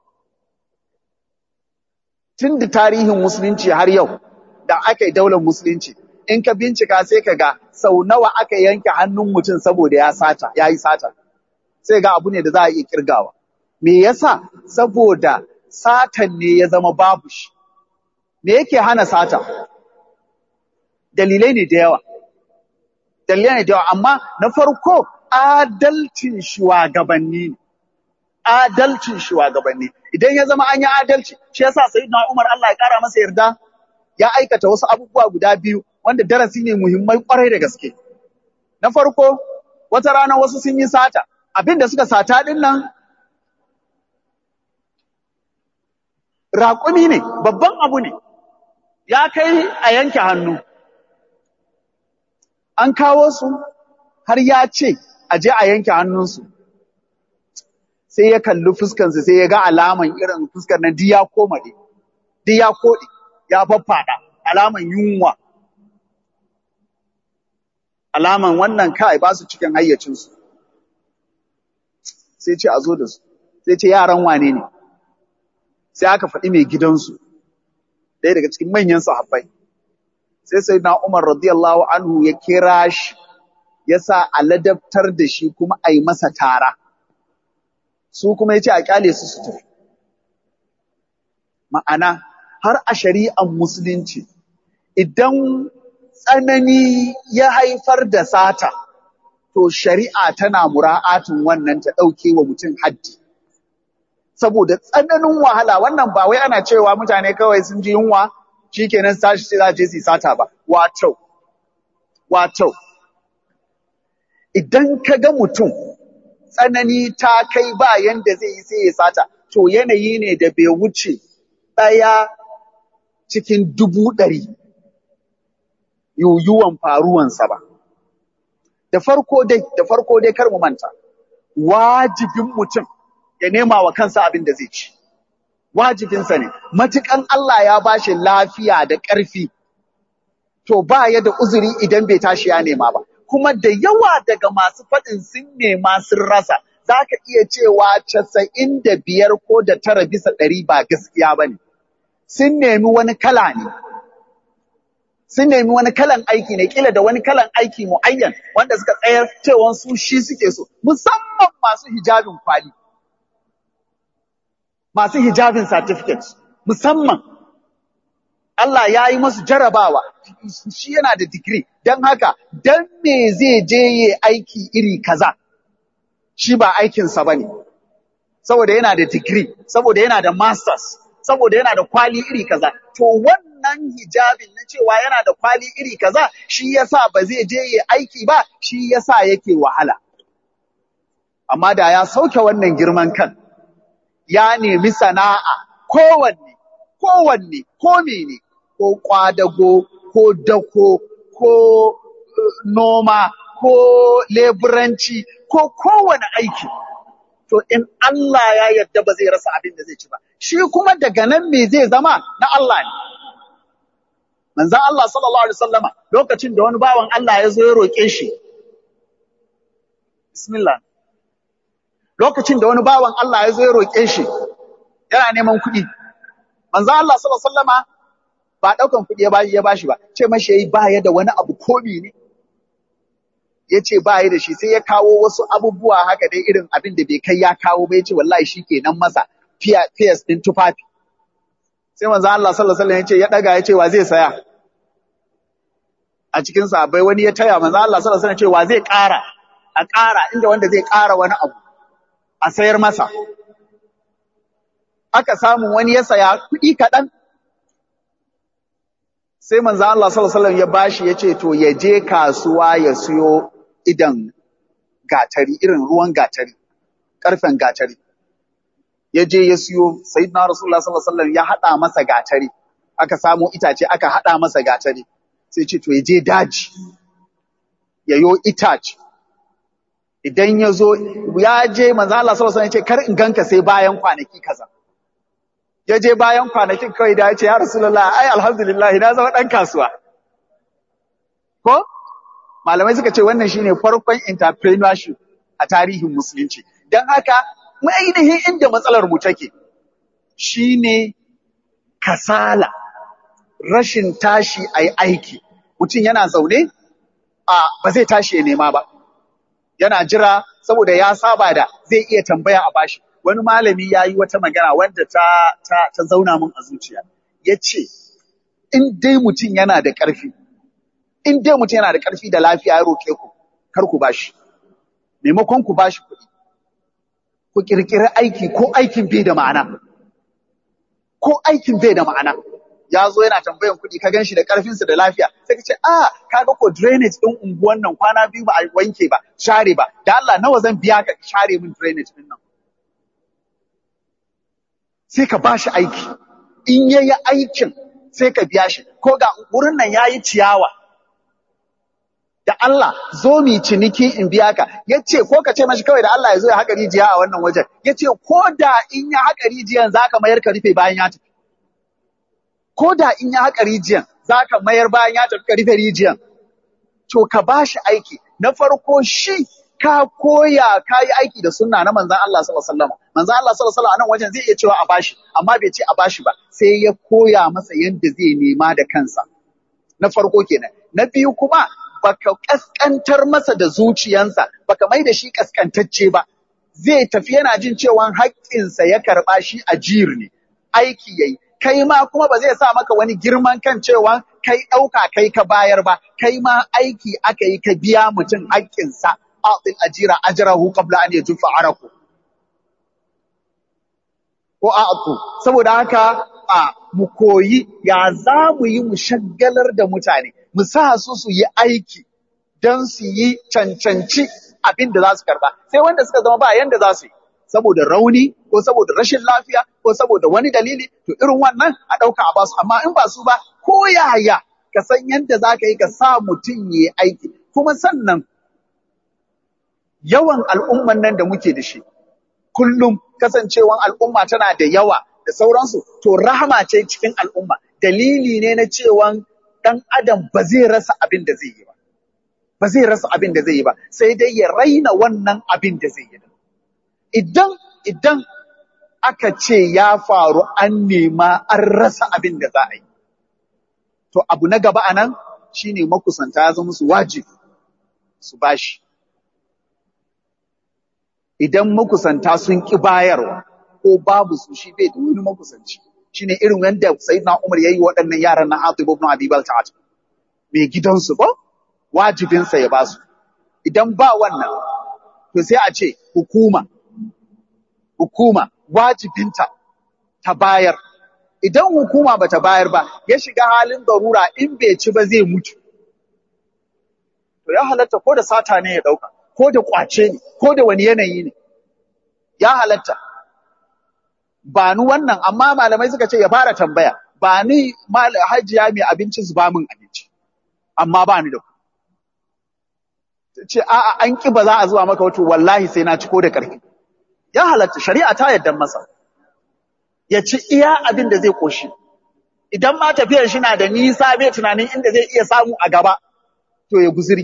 tun da tarihin musulunci har yau da aka yi daular musulunci in ka bincika sai ka ga sau nawa aka yanke hannun mutum saboda ya sata ya yi sata sai ga abu ne da za a iya kirgawa me yasa saboda satan ne ya zama babu shi me yake hana sata dalilai ne da yawa dalilai ne da yawa amma na farko adalcin shugabanni ne adalcin shugabanni idan ya zama an yi adalci shi yasa sayyidina Umar Allah ya kara masa yarda ya aikata wasu abubuwa guda biyu wanda darasi ne muhimmai kwarai da gaske na farko wata rana wasu sun yi sata abin da suka sata din nan raƙumi ne babban abu ne ya kai a yanke hannu an kawo su har ya ce a je a yanke hannunsu sai ya kalli fuskansu sai ya ga alaman irin fuskar nan duk ya komaɗe duk ya koɗe ya faffaɗa alaman yunwa alaman wannan kai ba su cikin hayyacinsu sai ce a zo da su sai ce yaran wane ne sai aka faɗi mai gidansu ɗaya daga cikin manyan sahabbai sai sai na Umar radiyallahu anhu ya kira shi ya sa a ladabtar da shi kuma a yi masa tara su kuma ya ce a kyale su su tafi ma'ana har a shari'an musulunci idan tsanani ya haifar da sata to shari'a tana mura'atin wannan ta ɗauke wa mutum haddi saboda tsananin wahala wannan ba wai ana cewa mutane kawai sun ji yunwa shikenan tashi sai za je su sata ba wato wato idan ka ga mutum tsanani ta kai ba yanda zai yi sai ya sata to yanayi ne da bai wuce ɗaya cikin dubu ɗari yuyuwan faruwansa ba. Da farko dai, da farko dai kar mu manta, wajibin mutum ya nema wa kansa abin da zai ci. Wajibinsa ne, matukan Allah ya bashi lafiya da ƙarfi, to ba ya da uzuri idan bai tashi ya nema ba. Kuma da yawa daga masu faɗin sun nema sun rasa, za ka iya cewa casa'in da biyar ko da tara bisa ɗari ba gaskiya ba ne. Sun nemi wani kala ne, sun nemi wani kalan aiki ne kila da wani kalan aiki muayyan wanda suka tsayar cewa su shi suke so musamman masu hijabin kwali masu hijabin certificate musamman Allah ya yi masu jarabawa shi yana da digiri don haka don me zai je yi aiki iri kaza shi ba aikinsa ba ne saboda yana da digiri saboda yana da masters saboda yana da kwali iri kaza to wannan hijabin na cewa yana da kwali iri kaza shi yasa ba zai je yi aiki ba shi yasa yake wahala amma da ya sauke wannan girman kan ya nemi sana'a kowanne kowanne ko mene ko kwadago ko dako ko uh, noma ko leburanci ko kowane aiki to in Allah ya yarda ba zai rasa abin da zai ci ba shi kuma daga nan me zai zama na Allah ne manzon Allah sallallahu alaihi wasallama lokacin da wani bawan Allah ya zo ya roke shi bismillah lokacin da wani bawan Allah ya zo ya roke shi yana neman kuɗi manzon Allah sallallahu alaihi wasallama ba daukan kuɗi ya bashi ya bashi ba ce mashi yayi baya da wani abu komi ne ya ce ba da shi sai ya kawo wasu abubuwa haka dai irin abin da bai kai ya kawo ba ya ce wallahi shi kenan masa fiyas ɗin tufafi sai manzo Allah sallallahu alaihi wasallam ya ce ya daga ya ce wa zai saya a cikin sahabbai wani ya taya manzo Allah sallallahu alaihi wasallam ya ce wa zai ƙara a ƙara inda wanda zai ƙara wani abu a sayar masa aka samu wani ya saya kuɗi kaɗan sai manzo Allah sallallahu alaihi wasallam ya bashi ya ce to ya je kasuwa ya siyo idan gatari irin ruwan gatari karfen gatari ya je ya siyo sayyidina rasulullah sallallahu alaihi wasallam ya hada masa gatari aka samu itace aka hada masa gatari sai ce to ya je daji ya yo itace idan ya zo ya je manzo Allah sallallahu alaihi wasallam ya ce kar in ganka sai bayan kwanaki kaza ya je bayan kwanakin kawai da ya ce ya rasulullah ai alhamdulillah na zama dan kasuwa ko malamai suka ce wannan shine farkon entrepreneurship a tarihin musulunci don haka mu ainihin inda matsalar mu take shine kasala rashin tashi ai aiki mutum yana zaune a ba zai tashi ya nema ba yana jira saboda ya saba da zai iya tambaya a bashi wani malami ya yi wata magana wanda ta, ta, ta zauna min a zuciya ya ce in dai mutum yana da ƙarfi in dai mutum yana da ƙarfi da lafiya ya roƙe ku kar ku bashi maimakon ku bashi kuɗi ku ƙirƙiri aiki ko aikin bai da ma'ana ko aikin bai da ma'ana ya zo yana tambayan kuɗi ka gan shi da ƙarfinsa da lafiya sai ka ce a kaga ko drainage ɗin unguwan nan kwana biyu ba a wanke ba share ba da Allah nawa zan biya ka share min drainage ɗin nan sai ka bashi aiki in yayi aikin sai ka biya shi ko ga wurin nan yayi ciyawa da Allah zo mi ciniki in biya ka yace ko ka ce mashi kawai da Allah ya zo ya haƙa rijiya a wannan wajen yace ko da in ya haƙa rijiyan zaka mayar ka rufe bayan ya tafi ko da in ya haƙa rijiyan zaka mayar bayan ya tafi ka rufe rijiyan to ka bashi aiki na farko shi ka koya ka yi aiki da sunna na manzon Allah sallallahu alaihi wasallam manzon Allah sallallahu alaihi wasallam a nan wajen zai iya cewa a bashi amma bai ce a bashi ba sai ya koya masa yadda zai nema da kansa na farko kenan na biyu kuma baka kaskantar masa da zuciyansa baka mai da shi kaskantacce ba zai tafi yana jin cewa haƙƙinsa ya karɓa shi a jir ne aiki yayi kai ma kuma ba zai sa maka wani girman kan cewa kai ɗauka kai ka bayar ba kai ma aiki aka yi ka biya mutum haƙƙinsa a'til ajira ajrahu qabla an yajufa araku ko a'tu saboda haka a mu koyi ya za mu yi mu shaggalar da mutane mu sa su su yi aiki don su yi cancanci abin da za su karba sai wanda suka zama ba yanda za su yi saboda rauni ko saboda rashin lafiya ko saboda wani dalili to irin wannan a ɗauka a basu amma in ba su ba ko yaya ka san yadda za ka yi ka sa mutum ya yi aiki kuma sannan yawan al'umman nan da muke da shi kullum kasancewan al'umma tana da yawa da sauransu to rahama ce cikin al'umma dalili ne na cewan ɗan adam ba zai rasa abin da zai yi ba ba zai rasa abin da zai yi ba sai dai ya raina wannan abin da zai yi idan idan aka ce ya faru an nema an rasa abin da za a yi to abu na gaba anan shine makusanta ya zama musu wajibi su bashi idan makusanta sun ki bayarwa ko babu su shi bai da wani makusanci shine irin yadda sayyidina Umar yayi waɗannan yaran na Hatib ibn Abi Balta'at mai gidansu ko wajibinsa ya basu idan ba wannan to sai a ce hukuma hukuma wajibinta ta bayar idan hukuma bata bayar ba ya shiga halin darura in bai ci ba zai mutu to ya halatta ko da sata ne ya dauka ko da kwace ne ko da wani yanayi ne ya halatta ba ni wannan amma malamai suka ce ya fara tambaya ba ni hajiya mai abinci su ba min abinci amma ba ni da ku ce a'a an ki ba za a zuwa maka wato wallahi sai na ci ko da ƙarfi ya halatta shari'a ta yarda masa ya ci iya abin da zai koshi idan ma tafiyar shi na da nisa bai tunanin inda zai iya samu a gaba to ya guzuri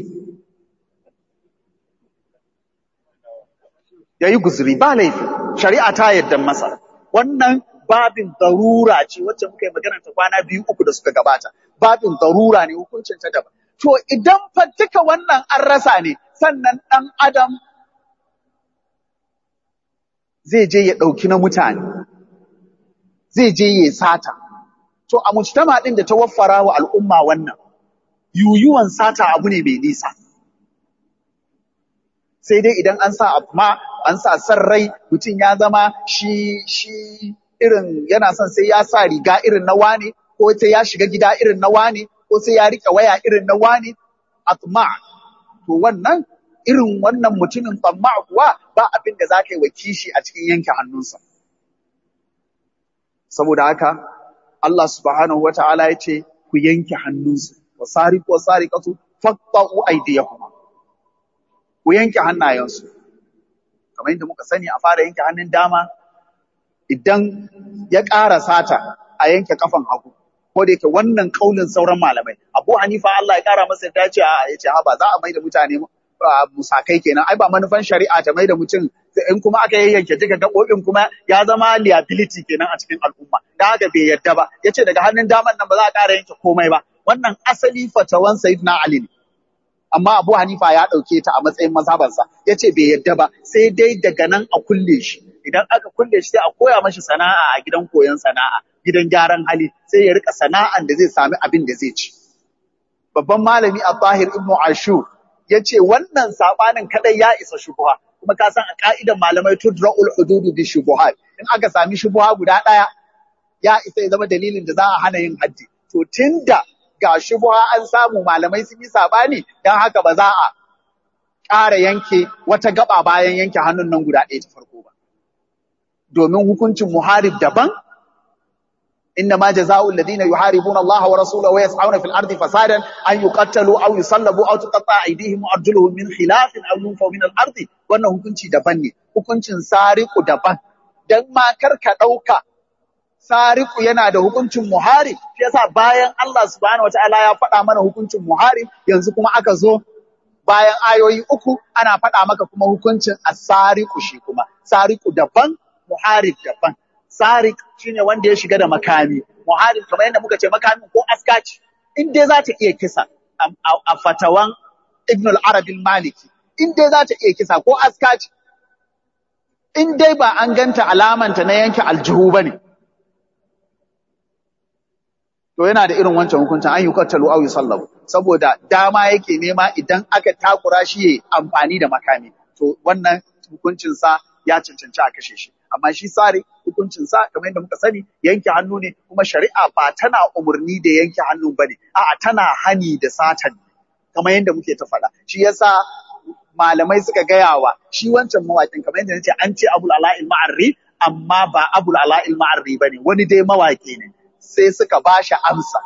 ya yi guzuri ba laifi shari'a ta yarda masa wannan babin darura ce wacce muka yi magana ta kwana biyu uku da suka gabata babin darura ne hukuncin ta daban to idan fa duka wannan an rasa ne sannan ɗan adam zai je ya ɗauki na mutane zai je ya sata to a mujtama ɗin da ta waffara wa al'umma wannan yuyuwan sata abu ne mai nisa sai dai idan an sa amma an sa san rai mutum ya zama shi shi irin yana son sai ya sa riga irin na wane ko sai ya shiga gida irin na wane ko sai ya rike waya irin na wane atma to wannan irin wannan mutumin tsamma kuwa ba abin da za ka yi wa kishi a cikin yanke hannunsa saboda haka Allah subhanahu wa ta'ala ya ce ku yanke hannunsu wa sariqu wa sariqatu faqta'u aydiyahuma ku yanke hannayensu kamar yadda muka sani a fara yanke hannun dama idan ya ƙara sata a yanke kafan hagu ko da yake wannan kaulin sauran malamai Abu Hanifa Allah ya ƙara masa ya ce a yace ha ba za a mai da mutane musakai kenan ai ba manufan shari'a ta mai da mutum in kuma aka yayyanke duka gaɓoɓin kuma ya zama liability kenan a cikin al'umma da haka bai yadda ba yace daga hannun daman nan ba za a ƙara yanke komai ba wannan asali fatawan sayyidina Ali ne amma Abu Hanifa ya ɗauke ta a matsayin mazhabansa ya ce bai yadda ba sai dai daga nan a kulle shi idan aka kulle shi sai a koya mashi sana'a a gidan koyon sana'a gidan gyaran hali sai ya rika sana'an da zai sami abin da zai ci babban malami Abahir Ibn Ashur ya ce wannan sabanin kadai ya isa shubuha kuma ka san a ka'idan malamai tudra'ul hududu bi shubuhat in aka sami shubuha guda ɗaya ya isa ya zama dalilin da za a hana yin haddi to tunda ga shubuha an samu malamai sun yi sabani don haka ba za a ƙara yanke wata gaba bayan yanke hannun nan guda ɗaya ta farko ba. Domin hukuncin muharib daban, inna ma jaza'ul ladina yuharibuna Allah wa rasulahu wa yas'auna fil ardi fasadan an yuqattalu aw yusallabu aw tuqatta aydihim wa arjuluhum min khilafin aw yunfaw min al ardi wannan hukunci daban ne hukuncin sariqu daban dan ma kar ka dauka sariku yana da hukuncin muharib shi yasa bayan Allah subhanahu wataala ya faɗa mana hukuncin muharib yanzu kuma aka zo bayan ayoyi uku ana faɗa maka kuma hukuncin asariku shi kuma sariku daban muharib daban sarik shine wanda ya shiga da makami muharib kamar yadda muka ce makami ko askaci in dai za ta iya kisa a fatawan Ibn al-Arabi al-Maliki in dai za ta iya kisa ko askaci in dai ba an ganta alamanta na yanke aljihu bane to yana da irin wancan hukuncin an yi kattalu au yusallabu saboda dama yake nema idan aka takura shi yayi amfani da makami to wannan hukuncin sa ya cancanci a kashe shi amma shi sare hukuncin sa kamar yadda muka sani yanke hannu ne kuma shari'a ba tana umurni da yanke hannu bane a'a tana hani da satan kamar yadda muke ta faɗa shi yasa malamai suka gaya wa shi wancan mawaƙin kamar yadda nace an ce Abul Ala'il Ma'arri amma ba Abul Ala'il Ma'arri bane wani dai mawaƙi ne sai suka bashi amsa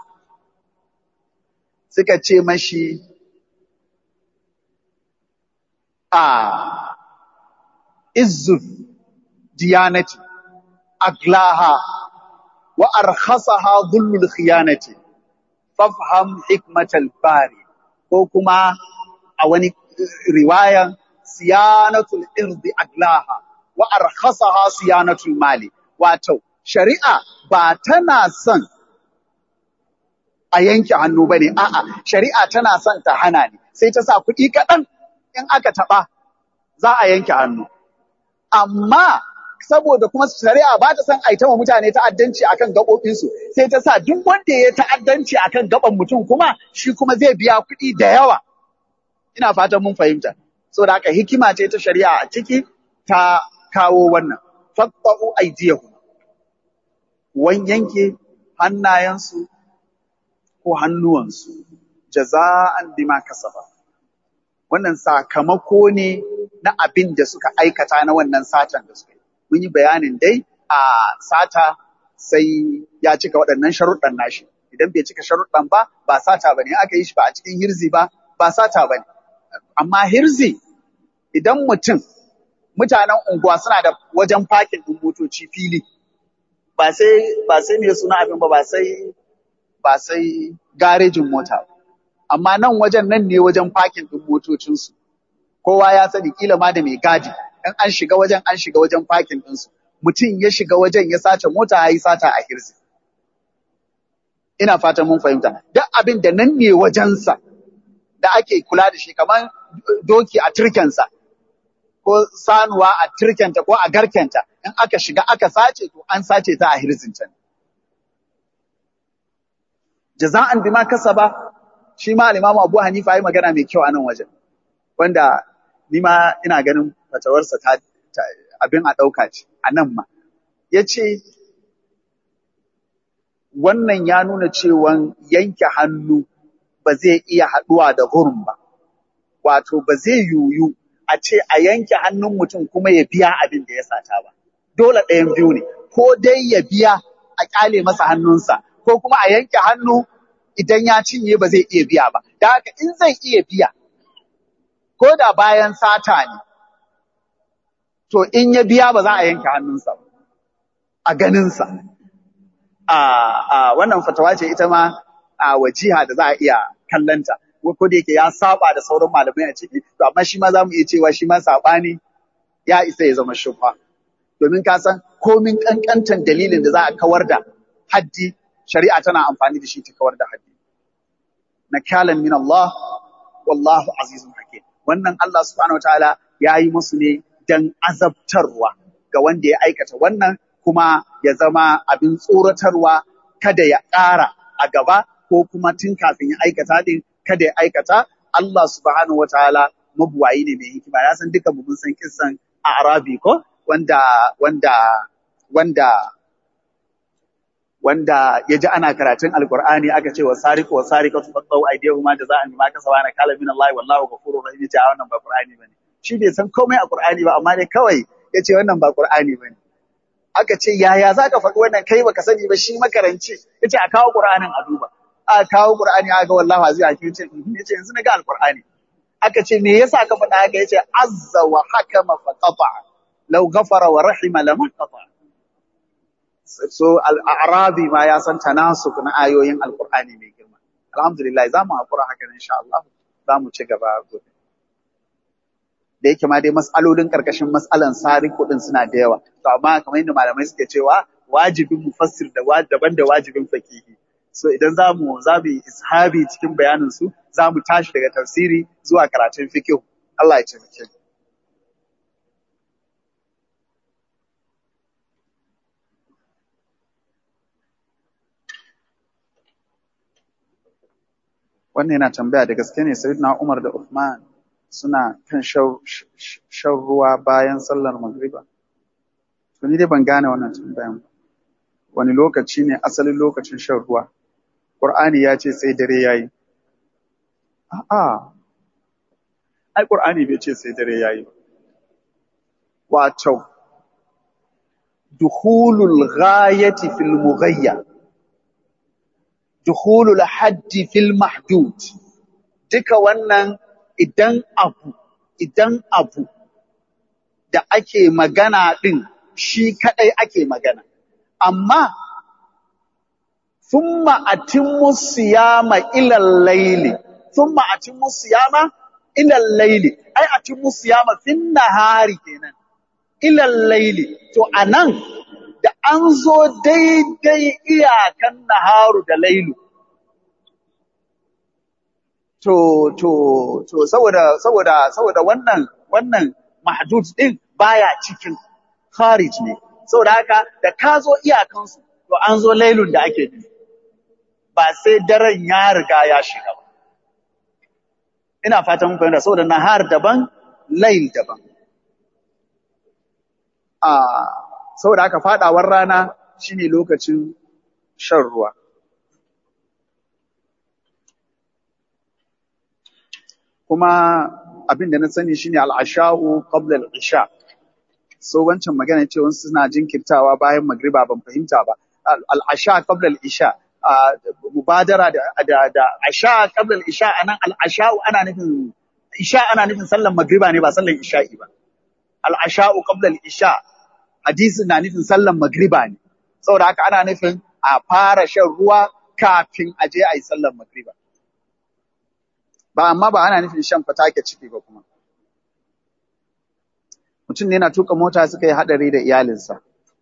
suka ce mashi a izzu diyanati aglaha wa arkhasaha dhullul khiyanati fafham hikmatal bari ko kuma a wani riwayan siyanatul irdi aglaha wa arkhasaha siyanatul mali wato shari'a ba tana son a yanke hannu bane a'a shari'a tana son ta hana ne sai ta sa kuɗi kaɗan in aka taɓa za a yanke hannu amma saboda kuma shari'a ba ta son a wa mutane ta'addanci akan gaɓoɓinsu sai ta sa duk wanda ya ta'addanci akan gaban mutum kuma shi kuma zai biya kuɗi da yawa ina fatan mun fahimta saboda haka hikima ce ta shari'a a ciki ta kawo wannan faqta'u aydiyahu wan yanke hannayensu ko hannuwansu jaza'an bima kasaba wannan sakamako ne na abin da suka aikata na wannan satan da suka yi mun yi bayanin dai a sata sai ya cika waɗannan sharuɗan nashi idan bai cika sharuɗan ba ba sata bane aka yi shi ba a cikin hirzi ba ba sata bane amma hirzi idan mutum mutanen unguwa suna da wajen fakin ɗin motoci fili ba sai ba sai me suna abin ba ba sai ba sai garejin mota ba amma nan wajen nan ne wajen fakin ɗin motocinsu kowa ya sani kila ma da mai gadi in an shiga wajen an shiga wajen fakin ɗinsu mutum ya shiga wajen ya sace mota ya yi sata a hirzi ina fatan mun fahimta duk abin da nan ne wajensa da ake kula da shi kamar doki a turkensa ko sanuwa a turkenta ko a garkenta in aka shiga aka sace to an sace ta a hirzinta ne jaza'an bima kasaba shi ma al-Imam Abu Hanifa yayi magana mai kyau a nan wajen wanda ni ma ina ganin fatawarsa ta, abin a ɗauka ce a nan ma yace wannan ya nuna cewa yanke hannu ba zai iya haɗuwa da hurum ba wato ba zai yuyu a ce a yanke hannun mutum kuma ya biya abin da ya sata ba dole ɗayan biyu ne ko dai ya biya a ƙyale masa hannunsa ko kuma a yanke hannu idan ya cinye ba zai iya biya ba. Da haka in zai iya biya, ko da bayan sata ne, to in ya biya ba za a yanke hannunsa ba, a ganinsa. A wannan fatawa ce ita ma a wajiha da za a iya kallanta, ko da yake ya saba da sauran malamai a ciki, to amma shi ma za mu iya cewa shi ma saɓani ya isa ya zama shubha. Domin ka san komin ƙanƙantan dalilin da za a kawar da haddi shari'a tana amfani da shi ta kawar da haddi. Nakalan min Allah, wallahu azizun hakim. Wannan Allah subhanahu wa ta'ala ya yi musu ne don azabtarwa ga wanda ya aikata wannan kuma ya zama abin tsoratarwa kada ya ƙara a gaba ko kuma tun kafin ya aikata din kada ya aikata Allah subhanahu wa ta'ala mabuwayi ne mai hikima ya san duka mun san kissan a Arabi ko wanda wanda wanda wanda ya ji ana karatun alkur'ani aka ce wa sariqu wa sariqatu faqaw aydihuma jaza'an bima kasaba na kala min Allah wallahu ghafurur rahim ce wannan ba qur'ani bane shi bai san komai a qur'ani ba amma dai kawai yace wannan ba qur'ani bane aka ce yaya zaka faɗi wannan kai baka sani ba shi makaranci yace a kawo qur'anin a duba a kawo qur'ani aka wallahu aziz hakim yace yace yanzu na ga alkur'ani aka ce me yasa ka faɗa haka yace azza wa hakama faqata law ghafara wa rahima lama qata so al'arabi ma ya san tanasuk na ayoyin alkur'ani mai girma alhamdulillah za mu haƙura haka insha Allah za mu ci gaba gobe da yake ma dai mas'alolin karkashin mas'alan sari kuɗin suna da yawa to amma kamar yadda malamai suke cewa wajibin mufassir da daban da wajibin fakihi so idan za mu za mu yi ishabi cikin bayanin su za mu tashi daga tafsiri zuwa karatun fiqh Allah ya taimake mu wannan yana tambaya da gaske ne sayyidina Umar da Uthman suna kan shan ruwa bayan sallar magriba to ni dai ban gane wannan tambayan ba wani lokaci ne asalin lokacin shan ruwa Qur'ani ya ce sai dare yayi a'a ai qur'ani bai ce sai dare yayi ba wato dukhulul ghayati fil mughayya dukhulul haddi fil mahdud duka wannan idan abu idan abu da ake magana din shi kadai ake magana amma thumma atimmu siyama ila al-layli thumma atimmu siyama ila al-layli ai atimmu siyama fin nahari kenan ila al-layli to anan da an zo daidai iyakan naharu da lailu to to to saboda saboda saboda wannan wannan mahdud din baya cikin kharij ne saboda haka da ka zo iyakansu to an zo lailun da ake nufi ba sai daren ya riga ya shiga ba ina fatan mun fahimta saboda nahar daban lail daban a saboda haka fadawar rana shine lokacin shan ruwa kuma abin da na sani shine al-asha'u qabla al-isha so wancan magana ce wasu suna jinkirtawa bayan magriba ban fahimta ba al-asha qabla al-isha mubadara da da da asha qabla al-isha anan al-asha'u ana nufin isha ana nufin sallan magriba ne ba sallan isha'i ba al-asha'u qabla al-isha hadisin na nufin sallan magriba ne saboda haka ana nufin a fara shan ruwa kafin a je a yi sallan magriba ba amma ba ana nufin shan fatake ciki ba kuma mutum ne yana tuka mota suka yi hadari da iyalinsa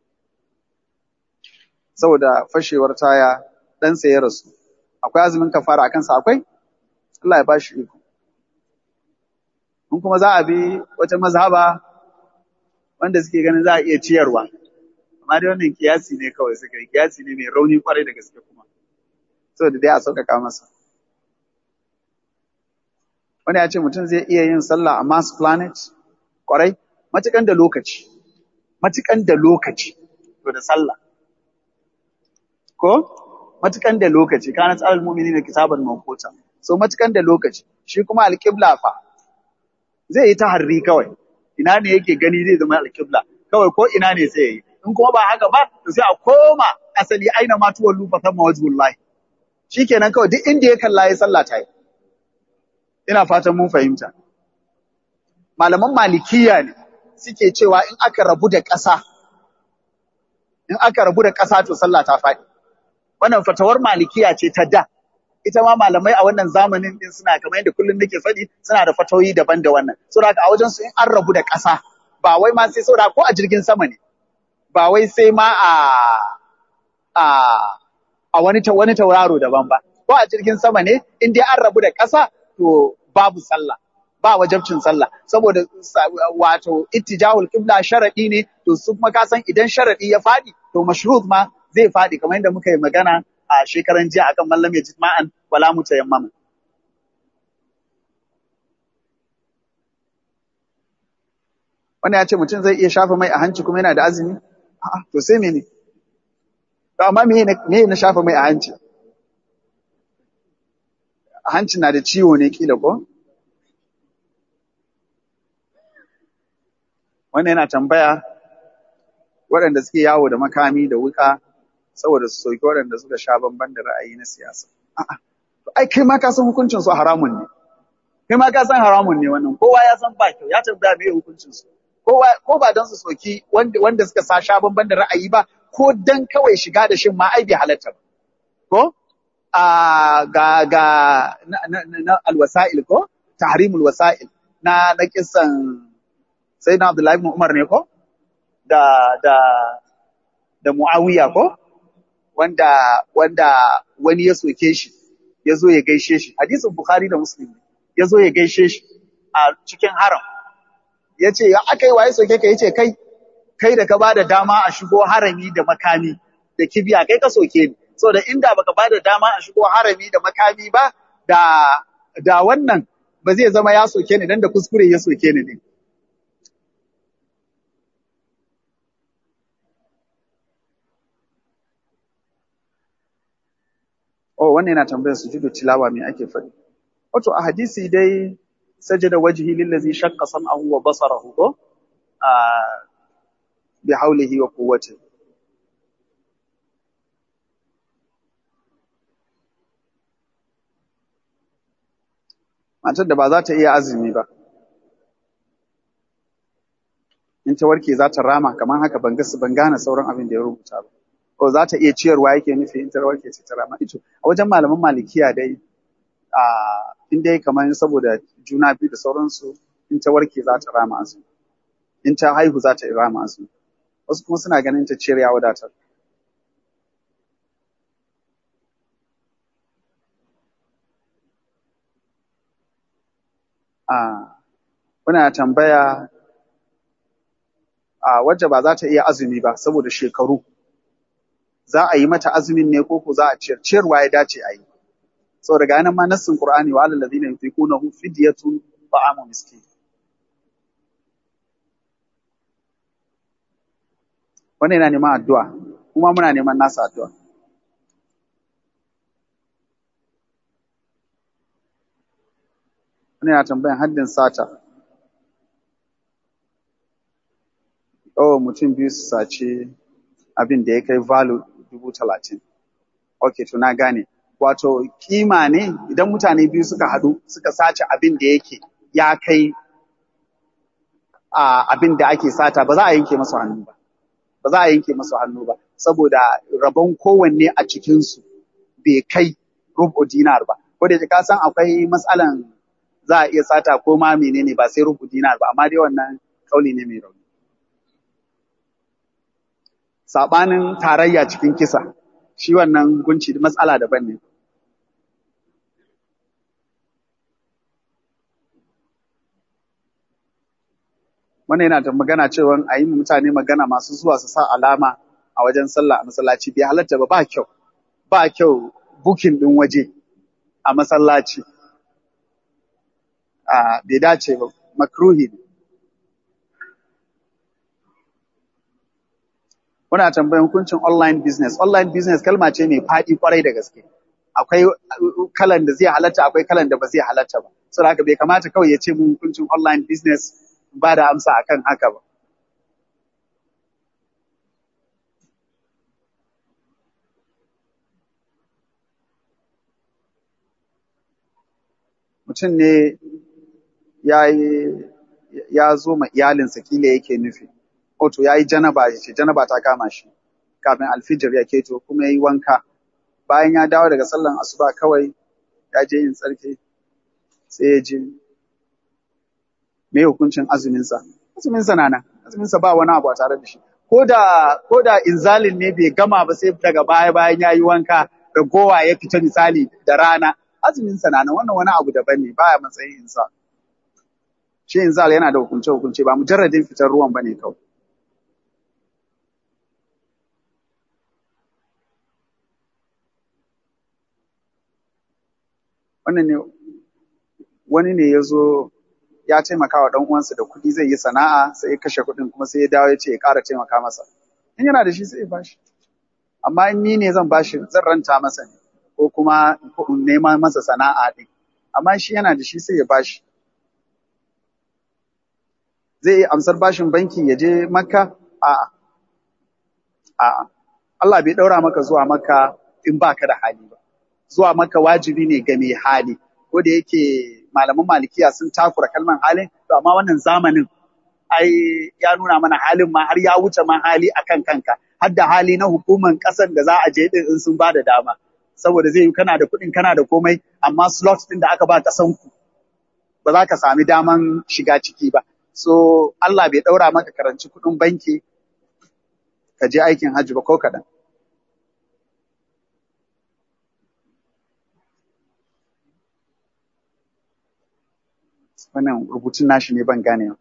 saboda fashewar taya ɗansa ya rasu akwai azumin kafara a kansa akwai Allah ya ba shi iko in kuma za a bi wata mazhaba wanda suke ganin za a iya ciyarwa amma dai wannan kiyasi ne kawai suka yi kiyasi ne mai rauni kwarai da gaske kuma saboda dai a sauƙaƙa masa wani ya ce mutum zai iya yin sallah a Mars planet kwarai matukan da lokaci matukan da lokaci to da sallah ko matukan da lokaci kana tsaral mu'mini kitaban mawquta so matukan da lokaci shi kuma alqibla fa zai yi taharri kawai ina ne yake gani zai zama alqibla kawai ko ina ne sai yi in kuma ba haka ba to sai a koma asali aina ma tuwallu fa thamma wajhullahi shikenan kawai duk inda ya kalla ya sallah ta yi ina fatan mun fahimta malaman malikiya ne suke cewa in aka rabu da ƙasa in aka rabu da ƙasa to sallah ta faɗi wannan fatawar malikiya ce ta da ita ma malamai a wannan zamanin din suna kamar yadda kullum nake faɗi suna da fatawoyi daban da wannan saboda a wajen su in an rabu da ƙasa ba wai ma sai saboda ko a jirgin sama ne ba wai sai ma a a a wani wani tauraro daban ba ko a jirgin sama ne in dai an rabu da ƙasa to babu sallah ba wajabcin sallah saboda wato ittijahul qibla sharadi ne to su kuma ka san idan sharadi ya fadi to mashrut ma zai fadi kamar yadda muka yi magana a shekaran jiya akan mallam ya ma'an wala mutayammama wannan ya ce mutum zai iya shafa mai a hanci kuma yana da azumi a'a to sai mene to amma me me na shafa mai a hanci a hanci na da ciwo ne kila ko wannan yana tambaya waɗanda suke yawo da makami da wuka saboda su soki waɗanda suka sha bamban da ra'ayi na siyasa. A'a, to ai kai ma ka san hukuncin su haramun ne. Kai ma ka san haramun ne wannan, kowa ya san ba kyau, ya tambaya me hukuncin su. Kowa ko ba don su soki wanda wanda suka sa sha bamban da ra'ayi ba, ko dan kawai shiga da shin ma ai bai halatta ba. Ko? A ga ga na, na, na alwasa'il ko? Tahrimul wasa'il na na kissan Sayyidina Abdullahi ibn Umar ne ko? Da da da Muawiya ko? wanda wanda wani ya soke shi ya zo ya gaishe shi hadisin bukhari da muslim ya zo ya gaishe shi a cikin haram ya ce ya aka yi waye soke ka ya ce kai kai da ka ba da dama a shigo harami da makami da kibiya kai ka soke ni saboda inda baka ba da dama a shigo harami da makami ba da da wannan ba zai zama ya soke ni dan da kuskure ya soke ni ne Oh, wannan yana tambayar sujudu tilawa me ake faɗi. Wato a hadisi dai sajada wajhi lillazi shaqqa sam'ahu wa basarahu ko a bi haulihi wa quwwati matar da ba za ta iya azumi ba in ta warke za ta rama kamar haka ban gasu ban gane sauran abin da ya rubuta ba ko za ta iya ciyarwa yake nufi in ta warke sai ta rama ito a wajen malaman malikiya dai a in dai kamar saboda juna biyu da sauransu in ta warke za ta rama azumi in ta haihu za ta rama azumi wasu kuma suna ganin ta ciyar ya wadatar a muna tambaya a wacce ba za ta iya azumi ba saboda shekaru za a yi mata azumin ne ko ko za a ciyar ciyarwa ya dace a yi saboda ga nan ma nassin qur'ani wa alal ladina yutiqunahu fidyatun ta'amu miskin wannan yana neman addu'a kuma muna neman nasa addu'a wannan yana tambayan haddin sata oh mutum biyu su sace abin da ya kai value dubu talatin ok to na gane wato kima ne idan mutane biyu suka haɗu suka sace abin da yake ya kai a abin da ake sata ba za a yanke masu hannu ba ba za a yanke masu hannu ba saboda rabon kowanne a cikinsu bai kai rubu dinar ba ko da ka san akwai matsalan za a iya sata ko ma menene ba sai rubu dinar ba amma dai wannan kauli ne mai rauni sabanin tarayya cikin kisa shi wannan gunci matsala daban ne wannan yana da magana cewa a yi mutane magana masu zuwa su sa alama a wajen sallah a masallaci bai halatta ba ba kyau ba kyau bukin din waje a masallaci a bai dace ba makruhi ne Muna tambayan hukuncin online business. Online business kalma ce mai faɗi kwarai da gaske. Akwai kalan da zai halatta, akwai kalan da ba zai halatta ba. Saboda haka bai kamata kawai ya ce mun hukuncin online business ba da amsa akan haka ba. Mutum ne ya ya zo ma iyalinsa kila yake nufi. Oto ya yi janaba ya ce janaba ta kama shi kafin alfijir ya keto kuma ya yi wanka. Bayan ya dawo daga sallan asuba kawai ya je yin tsarki sai ya je me hukuncin azuminsa. Azuminsa na nan, azuminsa ba wani abu a tare da shi. Ko da ko da inzalin ne bai gama ba sai daga baya bayan ya yi wanka ragowa ya fita misali da rana. Azuminsa na nan wannan wani abu daban ne baya matsayin insa. Shi inzal yana da hukunce hukunce ba mujarradin fitar ruwan bane kawai. wannan ne wani ne ya zo ya taimaka wa ɗan uwansa da kuɗi zai yi sana'a sai ya kashe kuɗin kuma sai ya dawo ya ce ya ƙara taimaka masa in yana da shi sai ya bashi amma in ni ne zan bashi zan ranta masa ne ko kuma in nema masa sana'a ɗin amma shi yana da shi sai ya bashi zai yi amsar bashin banki ya je makka a'a a'a Allah bai ɗaura maka zuwa makka in baka da hali ba zuwa maka wajibi ne ga mai hali ko da yake malaman malikiya sun takura kalman halin to amma wannan zamanin ai ya nuna mana halin ma har ya wuce ma hali akan kanka har da hali na hukuman kasar da za a je din in sun ba da dama saboda zai yi kana da kuɗin kana da komai amma slot din da aka ba kasan ku ba za ka sami daman shiga ciki ba so Allah bai ɗaura maka karanci kuɗin banki ka je aikin hajji ba ko kaɗan wannan rubutun nashi ne ban gane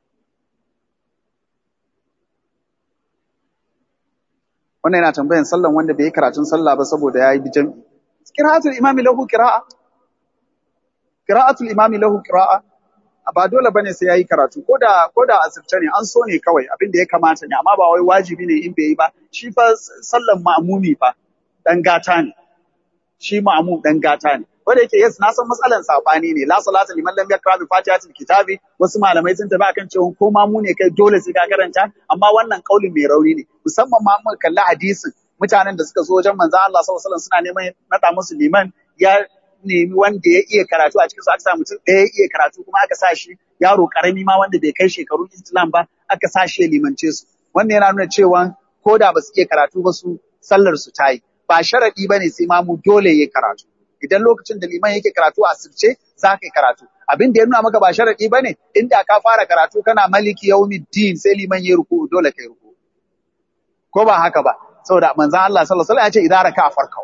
wannan yana tambayan sallan wanda bai yi karatun sallah ba saboda ya yi bijan qira'atul imami lahu qira'a qira'atul imami lahu qira'a ba dole bane sai yayi karatu ko da ko da asirce ne an so ne kawai abin da ya kamata ne amma ba wai wajibi ne in bai yi ba shi fa sallan ma'mumi fa dan gata ne shi ma'mum dan gata ne wanda yake yes na san matsalan sabani ne la salata liman lam yakra bi fatihatil kitabi wasu malamai sun tafi akan cewa ko ma mu ne kai dole sai ka karanta amma wannan kaulin mai rauni ne musamman ma mun kalli hadisin mutanen da suka zo wajen manzon Allah sallallahu alaihi wasallam suna neman nada musu liman ya nemi wanda ya iya karatu a cikin su aka sa mutum ɗaya ya iya karatu kuma aka sa shi yaro karami ma wanda bai kai shekaru Islam ba aka sa shi ya limance su wannan yana nuna cewa ko da ba su iya karatu ba su sallar su ta yi ba sharadi ba ne sai ma mu dole ya karatu idan lokacin da liman yake karatu a sirce za ka yi karatu abin da ya nuna maka ba sharadi ba ne inda ka fara karatu kana maliki yaumiddin sai liman ya ruku dole kai ruku ko ba haka ba saboda manzon Allah sallallahu alaihi wasallam ya ce idan raka farkau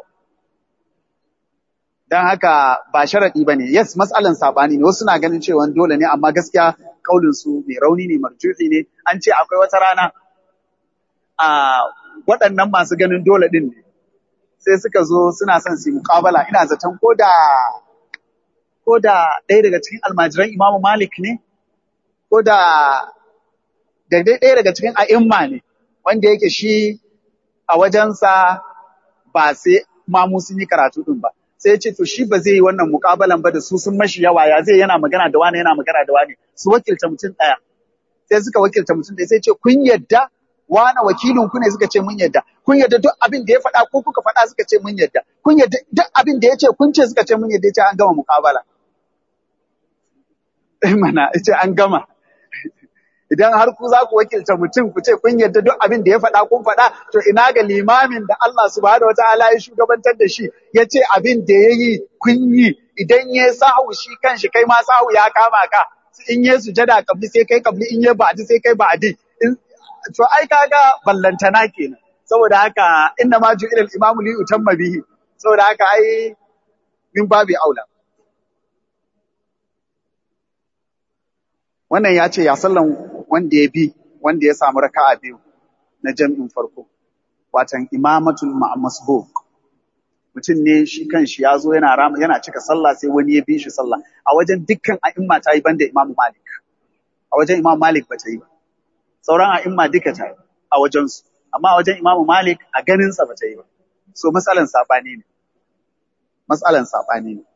dan haka ba sharadi bane yes mas'alan sabani ne wasu na ganin cewa dole ne amma gaskiya kaulin su mai rauni ne marjuhi ne an ce akwai wata rana a waɗannan masu ganin dole din ne sai suka zo suna son su yi muƙabala ina zaton ko da ko da ɗaya daga cikin almajiran Imam Malik ne ko da da ɗaya daga cikin a'imma ne wanda yake shi a wajensa ba sai mamu sun yi karatu din ba sai ya ce to shi ba zai yi wannan muƙabalan ba da su sun mashi yawa ya zai yana magana da wani yana magana da wani su wakilta mutum ɗaya sai suka wakilta mutum ɗaya sai ce kun yadda wani wakilin ku ne suka ce mun yadda kun yadda duk abin da ya faɗa ko kuka faɗa suka ce mun yadda kun yadda duk abin da ya ce kun ce suka ce mun yadda ya ce an gama muƙabala mana ya ce an gama idan har ku za ku wakilta mutum ku ce kun yadda duk abin da ya faɗa kun faɗa to ina ga limamin da Allah subhanahu wataala ya shugabantar da shi ya ce abin da ya yi kun yi idan ya sahu shi kanshi kai ma sahu ya kama ka in ya sujada kabli sai kai kabli in ya ba'di sai kai ba'di to ai kaga ballantana kenan saboda haka inna ma ju'ila al-imamu li utamma bihi saboda haka ai min babi aula wannan ya ce ya sallan wanda ya bi wanda ya samu raka'a biyu na jam'in farko watan imamatul masbuq mutum ne shi kanshi ya zo yana rama yana cika sallah sai wani ya bi shi sallah a wajen dukkan a'imma ta yi banda imam malik a wajen imam malik ba ta yi ba sauran a'imma duka ta yi a wajen su amma a wajen imam malik a ganin sa ba ta yi ba so matsalan sabani ne matsalan sabani ne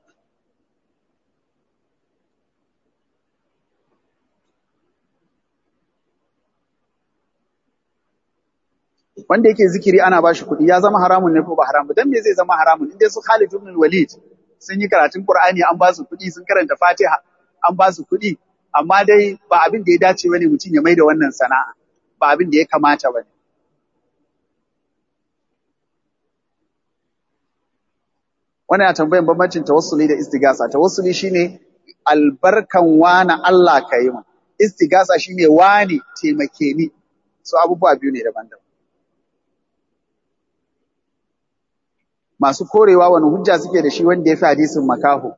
wanda yake zikiri ana bashi kuɗi ya zama haramun ne ko ba haramun dan me zai zama haramun inda su Khalid ibn Walid sun yi karatun Qur'ani an ba su kuɗi sun karanta Fatiha an ba su kuɗi amma dai ba abin da ya dace bane mutum ya maida wannan sana'a ba abin da ya kamata bane wannan ya tambayan bambancin tawassuli da istigasa tawassuli shine albarkan wana Allah ka yi mu istigasa shine wani taimake ni su abubuwa biyu ne daban-daban masu korewa wani hujja suke da shi wanda ya fi hadisin makaho.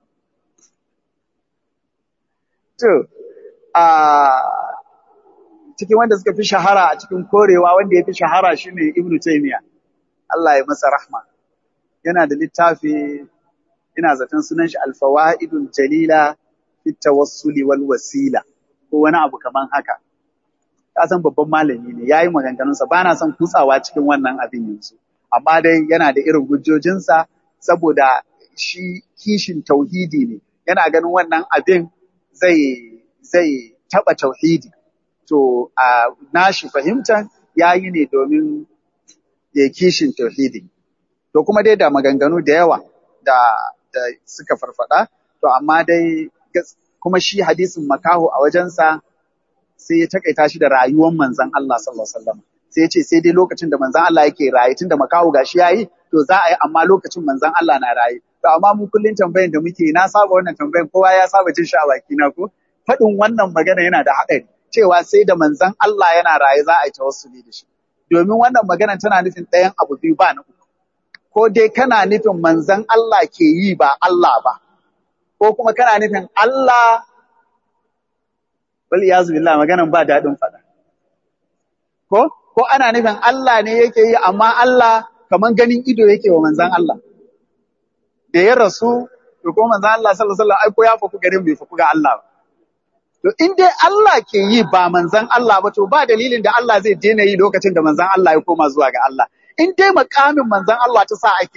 To, a cikin wanda suka fi shahara a cikin korewa wanda ya fi shahara shi ne Ibn Taymiyyah. Allah ya masa rahma. Yana da littafi, ina zaton sunan shi Alfawa'idul Jalila fi tawassuli wal wasila ko wani abu kaman haka. Ka san babban malami ne, ya yi maganganunsa, ba na son kutsawa cikin wannan abin yanzu. amma dai yana da irin hujjojinsa saboda shi kishin tauhidi ne yana ganin wannan abin zai zai taba tauhidi to a nashi fahimtar yayi ne domin ya kishin tauhidi to kuma dai da maganganu da yawa da da suka farfada to amma dai kuma shi hadisin makaho a wajensa sai ya takaita shi da rayuwar manzon Allah sallallahu alaihi wasallam sai ya ce sai dai lokacin da manzan Allah yake raye tun da makaho gashi yayi to za a yi amma lokacin manzan Allah na raye to amma mu kullun tambayan da muke na saba wannan tambayan kowa ya saba jin shi a baki na ko faɗin wannan magana yana da haɗari cewa sai da manzan Allah yana raye za a yi tawassuli da shi domin wannan magana tana nufin ɗayan abu biyu ba na uku ko dai kana nufin manzan Allah ke yi ba Allah ba ko kuma kana nufin Allah wal iyazu billah maganan ba daɗin faɗa ko ko ana nufin Allah ne yake yi amma Allah kaman ganin ido yake wa manzan Allah da ya rasu to ko manzan Allah sallallahu alaihi wasallam ai ko ya faku garin bai faku ga Allah ba to in dai Allah ke yi ba manzan Allah ba to ba dalilin da Allah zai daina yi lokacin da manzan Allah ya koma zuwa ga Allah in dai makamin manzan Allah ta sa ake yi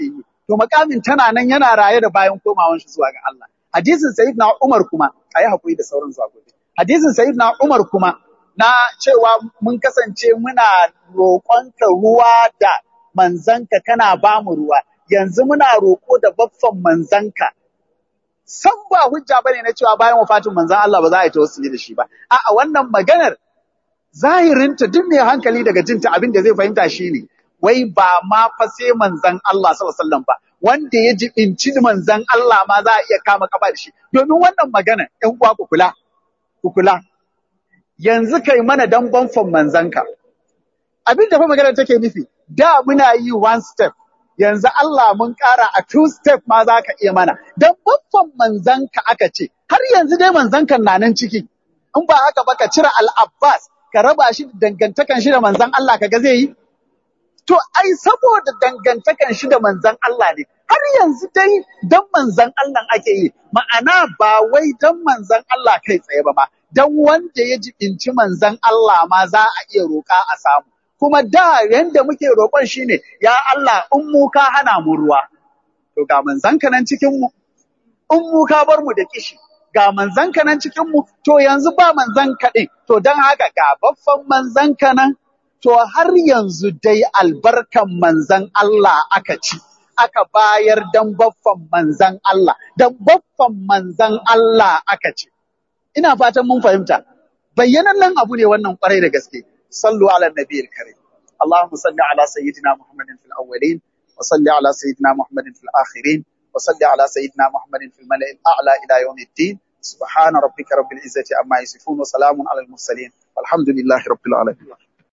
to makamin tana nan yana raye da bayan komawan shi zuwa ga Allah hadisin sayyidina Umar kuma ayi hakuri da sauran zuwa gobe hadisin sayyidina Umar kuma na cewa mun kasance muna roƙonka ruwa da manzanka kana ba mu ruwa yanzu muna roƙo da baffan manzanka san ba hujja bane na cewa bayan wafatin manzan Allah ba za a yi tawassuli da shi ba a'a wannan maganar zahirinta duk mai hankali daga jinta abin da zai fahimta shine wai ba ma fa sai manzan Allah sallallahu alaihi wasallam ba wanda ya jibinci manzan Allah ma za a iya kama kafa da shi domin wannan magana ƴan uwa ku kula ku kula yanzu kai mana dan banfan manzanka abin da fa maganar take nufi da muna yi one step yanzu Allah mun ƙara a two step ma za ka iya mana dan banfan manzanka aka ce har yanzu dai manzankan na nan ciki in ba haka ba ka cire al-Abbas ka raba shi da dangantakan shi da manzan Allah kaga zai yi To, ai, saboda dangantakan shi da manzan Allah ne, har yanzu dai dan manzan Allah ake yi, ma'ana ba wai dan manzan Allah kai tsaye ba ma, dan wanda ya jibinci manzan Allah ma za a iya roƙa a samu. Kuma da yanda muke roƙon shi ne, ya Allah, in mu ka hana mu ruwa, to ga manzan ka nan cikin mu, in mu ka bar mu da kishi, ga manzan ka nan cikin mu, to yanzu ba manzan ka ɗin, to don haka ga baffan manzan ka nan, to har yanzu dai albarkan manzan Allah aka ci, aka bayar dan baffan manzan Allah, dan baffan manzan Allah aka ci. Ina fatan mun fahimta, bayyanannen abu ne wannan kwarai da gaske, sallu ala nabiyil karim. اللهم صل على سيدنا محمد في الأولين وصل على سيدنا محمد في الآخرين وصل على سيدنا محمد في الملأ الأعلى إلى يوم الدين سبحان ربك رب العزة عما يصفون وسلام على المرسلين والحمد لله رب العالمين